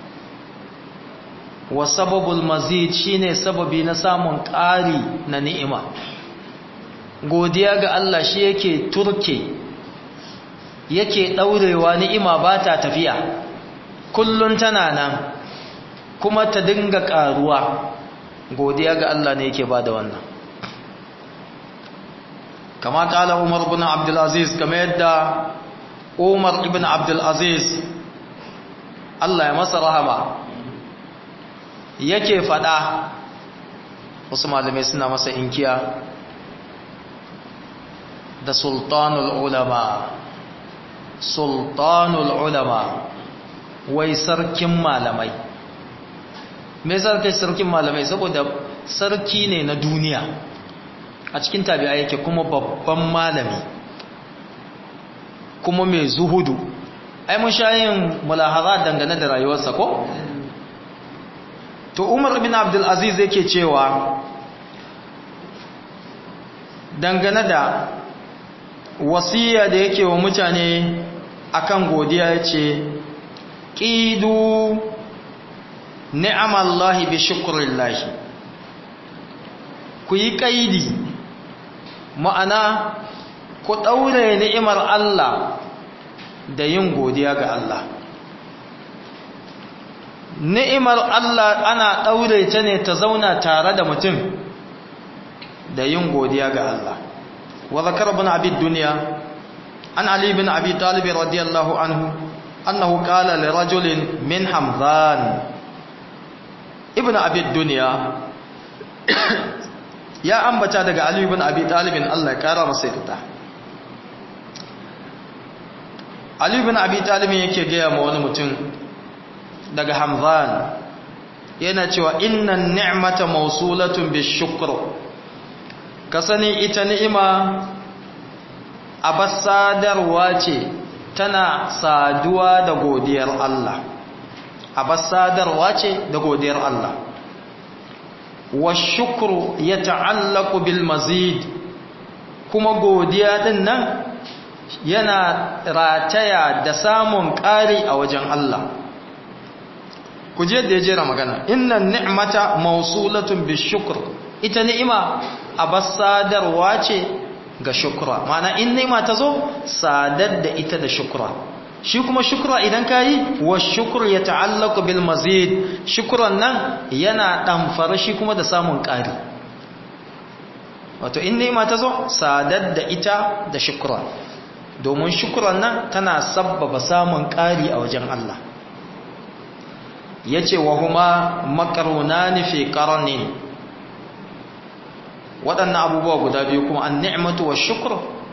wa sababul mazid shine sababi na samun ƙari na ni'ima godiya ga Allah shi yake turke yake daurewa ni'ima ba ta tafiya kullun tana nan kuma ta dinga ƙaruwa godiya ga Allah ne yake bada wannan kama kala Umar ibn Abdul Aziz kama yadda Umar ibn Abdul Aziz Allah ya masa rahama yake fada wasu malamai suna masa inkiya da sultanul ulama sultanul ulama wai sarkin malamai me sarki sarkin malamai saboda sarki ne na duniya a cikin tabi'a yake kuma babban malami kuma mai zuhudu ai mun sha yin mulahaza dangane da rayuwarsa ko to umar bin abdul aziz yake cewa dangane da wasiya da yake wa mutane akan godiya yace qidu ni'amallahi bi shukrillahi ku yi kaidi ma'ana ku daure ni'imar Allah da yin godiya ga Allah ni'imar Allah ana daure ta ne ta zauna tare da mutum da yin godiya ga Allah wa zakar ibn abi dunya an ali ibn abi talib radiyallahu anhu annahu qala li rajulin min hamzan ibn abi dunya ya ambata daga ali ibn abi talib Allah ya kara masa yarda Ali bin Abi Talib yake gaya ma wani mutum daga Hamzan yana cewa innan ni'mata mawsulatun bishukr ka sani ita ni'ima abasadarwa ce tana saduwa da godiyar Allah abasadarwa ce da godiyar Allah wa shukru yata'allaqu bil mazid kuma godiya din nan yana rataya da samun ƙari a wajen Allah ku je da ya jera magana inna ni'mata mausulatun bi shukr ita ni'ima abasadarwa ce ga shukra mana in ni'ima ta zo sadar da ita da shukra shi kuma shukra idan kayi wa shukr ya ta'allaqu bil mazid shukran nan yana damfara shi kuma da samun ƙari wato in ni'ima ta zo sadar da ita da shukra domin shukuran nan tana sabbaba samun ƙari a wajen Allah ya ce wa huma makaruna nufi ƙarni waɗannan abubuwa guda biyu kuma an ni'matu wa shukur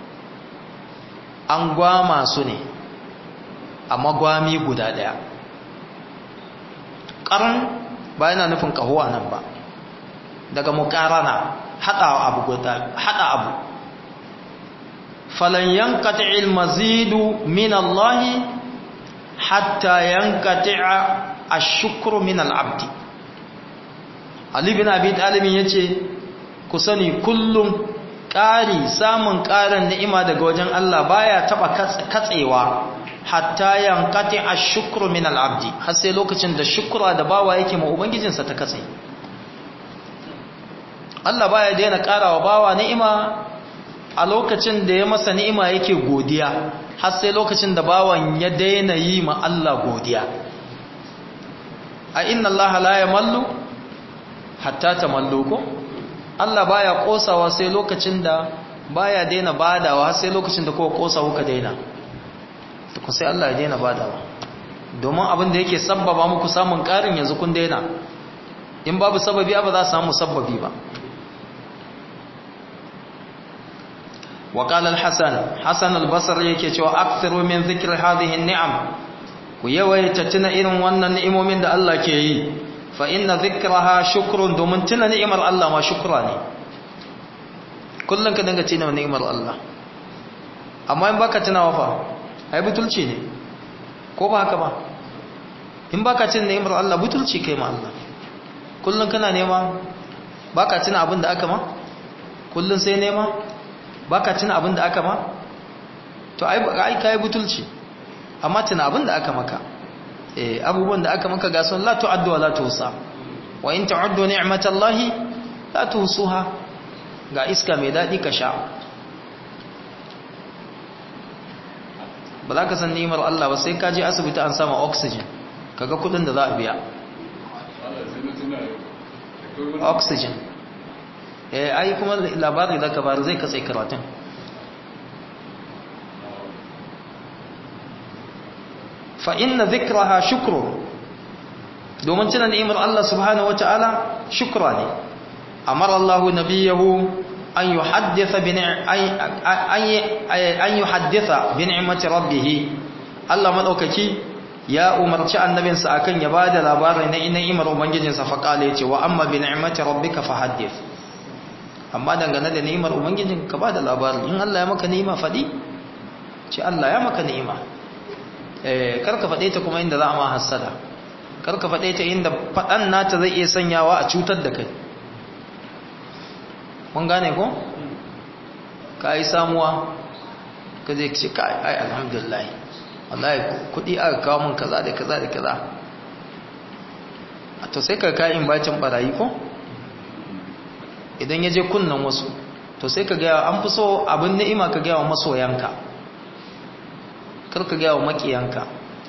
an gwama su ne a magwami guda ɗaya ƙaran ba yana nufin ƙahuwa nan ba daga muƙarana haɗa abu guda haɗa abu falan yankati ilmazidu min Allah hatta yankati ashukru min al'abdi Ali bin Abi Talib yace ku sani kullum ƙari samun ƙarin ni'ima daga wajen Allah baya taba katsewa hatta yankati ash-shukru min al-abdi har sai lokacin da shukra da bawa yake ma ubangijinsa ta katse Allah baya daina ƙarawa bawa ni'ima a lokacin da ya masa ni'ima yake godiya har sai lokacin da bawan ya daina yi ma Allah godiya a inna Allah la yamallu hatta tamallu ko Allah baya kosawa sai lokacin da baya daina badawa har sai lokacin da kowa kosa kuka daina to sai Allah ya daina badawa domin abin da yake sabbaba muku samun karin yanzu kun daina in babu sababi ba za su samu sababi ba وقال الحسن حسن البصري yake cewa aktharu min dhikri hadhihi an-ni'am ku yawaita tuna irin wannan ni'imomin da Allah ke yi fa inna dhikraha shukrun domin tuna ni'imar Allah ma shukra ne kullun ka dinga tuna ni'imar Allah amma in baka tunawa fa ai butulci ne ko ba haka ba in baka tuna ni'imar Allah butulci kai ma Allah kullun kana nema baka tuna abin da aka ma kullun sai nema baka tuna abin da aka ma to ai ai kai butulci amma tuna abin da aka maka eh abubuwan da aka maka ga sun la tu'addu wa la tuhsa wa in ta'uddu ni'matallahi la tuhsuha ga iska mai dadi ka sha ba za ka san ni'imar Allah ba sai ka je asibiti an sama oxygen kaga kudin da za a biya oxygen eh ai kuma labari da ka bari zai katse karatun fa inna dhikraha shukru domin tuna ni'imar Allah subhanahu wataala shukra ne amara Allah nabiyahu an yuhaddisa bi an yuhaddisa bi ni'mati rabbih Allah madaukaki ya umarci annabinsa akan ya bada labarin na ni'imar ubangijinsa fa kale yace wa amma bi ni'mati rabbika fahaddith amma dangane da ni'imar ubangijin ka ba da labari in Allah ya maka ni'ima faɗi ce Allah ya maka ni'ima eh karka faɗe ta kuma inda za a ma hassada karka faɗe ta inda faɗan nata zai iya sanyawa a cutar da kai mun gane ko ka yi samuwa ka zai ce ka ai alhamdulillah wallahi kuɗi aka kawo min kaza da kaza da kaza a to sai ka kayan bacin barayi ko idan ya je kunnan wasu to sai ka gaya an fi so abin ni'ima ka gaya wa masoyanka kar ka gaya wa makiyanka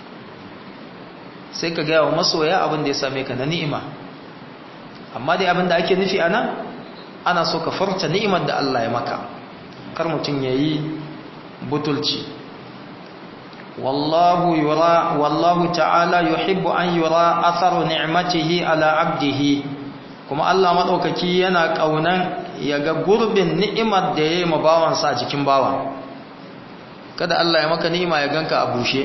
sai ka gaya wa masoya abin da ya same ka na ni'ima amma dai abin da ake nufi a nan ana so ka farta ni'imar da Allah ya maka kar mutum ya yi butulci wallahu yura wallahu ta'ala yuhibbu an yura atharu ni'matihi ala abdihi kuma Allah maɗaukaki yana ƙaunan ya ga gurbin ni'imar da ya yi ma bawansa a cikin bawa kada Allah ya maka ni'ima ya ganka a bushe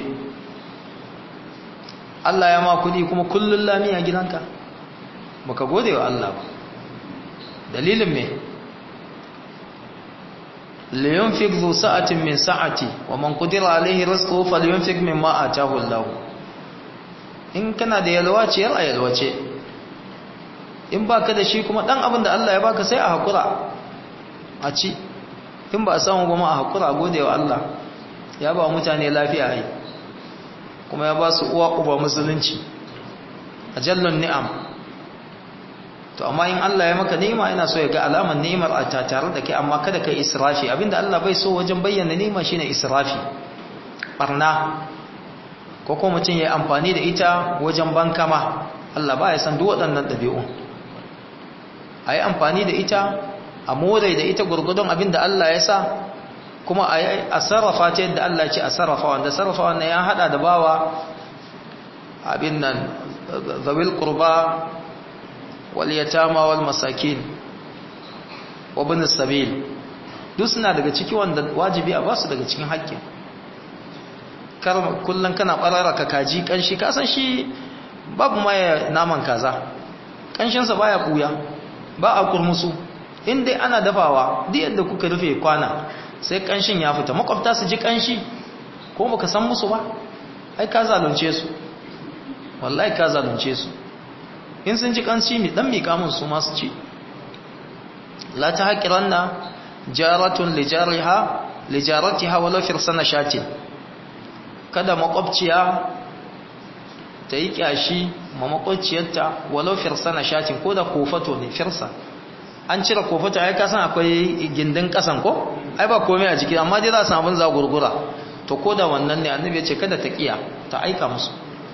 Allah ya ma kuɗi kuma kullum lami a gidanka baka gode wa Allah ba dalilin me liyunfik zu sa'atin min sa'ati wa man qadira alaihi rizquhu falyunfik mimma ataahu Allah in kana da yalwa ciyar a yalwace in ba ka da shi kuma ɗan abin da Allah ya baka sai a haƙura a ci in ba a samu ba ma a haƙura gode wa Allah ya ba mutane lafiya ai kuma ya ba su uwa uba musulunci a jallon ni'am to amma in Allah ya maka ni'ima ina so ya ga alaman ni'imar a tare da kai amma kada kai israfi abinda Allah bai so wajen bayyana ni'ima shine israfi barna ko ko mutum ya amfani da ita wajen bankama Allah ba ya san duk waɗannan ɗabi'un a yi amfani da ita a more da ita gurgudun abin da Allah ya sa kuma a sarrafa ta yadda Allah ce a sarrafa wanda sarrafa wanda ya hada da bawa abin nan zawil kurba wal yatama wal masakin wa bin sabil duk suna daga ciki wanda wajibi a basu daga cikin haƙƙin kar kullun kana barara ka kaji kanshi ka san shi babu ma naman kaza kanshinsa baya kuya ba a kurmusu in dai ana dafawa duk yadda kuka rufe kwana sai kanshin ya fita makwabta su ji kanshi ko baka san musu ba ai ka zalunce su wallahi ka zalunce su in sun ji kanshi mi dan mika mun su ma su ci la ta haƙiranna jaratun lijariha lijaratiha walau firsana shatin kada makwabciya ta yi kyashi ma makwabciyarta walau firsana shatin ko da kofato ne firsa an cire kofato ai kasan akwai gindin kasan ko ai ba komai a jiki amma dai za su abin za gurgura to ko da wannan ne annabi ya ce kada ta kiya ta aika musu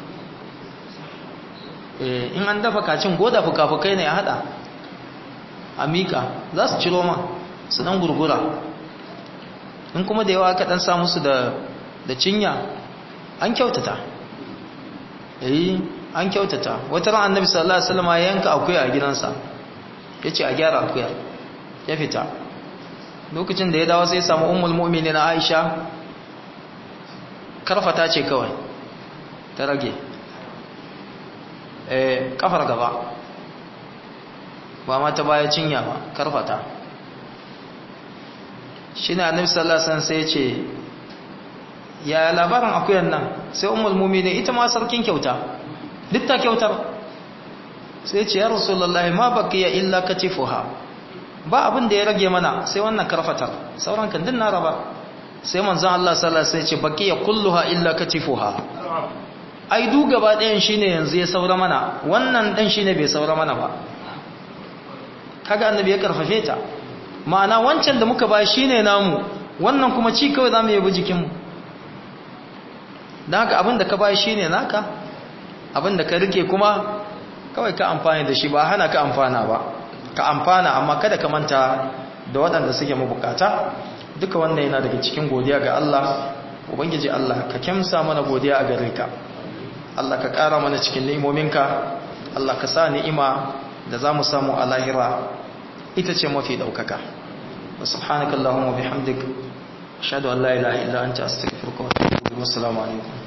in an dafa kacin goda fuka-fukai ne ya hada a mika za su ciro ma su dan gurgura in kuma da yawa aka dan sa musu da da cinya an kyautata eh an kyautata wata ran annabi sallallahu alaihi wasallam ya yanka akuya a gidansa yace a gyara akuya ya fita lokacin da ya dawo sai ya samu ummul mu'minin Aisha karfata ce kawai ta rage eh kafar gaba ba ma ta baya cinya ba karfata shi ne annabi sallallahu alaihi wasallam sai ya ce ya labarin akuyan nan sai ummul mu'minin ita ma sarkin kyauta duk ta kyautar sai ce ya rasulullahi ma baqiya illa katifuha ba abin da ya rage mana sai wannan karfatar sauran kan din na raba sai manzon Allah sallallahu alaihi wasallam ya ce baqiya kulluha illa katifuha ai du gaba ɗayan shine yanzu ya saura mana wannan dan shine bai saura mana ba kaga annabi ya karfafe ta ma'ana wancan da muka ba shine namu wannan kuma ci kawai zamu yi jikin mu dan haka abin da ka ba shine naka abin da ka rike kuma kawai ka amfani da shi ba hana ka amfana ba ka amfana amma kada ka manta da waɗanda suke mabukata duka wannan yana daga cikin godiya ga Allah ubangiji Allah ka kyamsa mana godiya a gare ka Allah ka ƙara mana cikin ni'imominka Allah ka sa ni'ima da za mu samu a lahira ita ce mafi ɗaukaka wa subhanakallahumma bihamdik ashhadu an la ilaha illa anta astaghfiruka wa atubu ilaik assalamu alaikum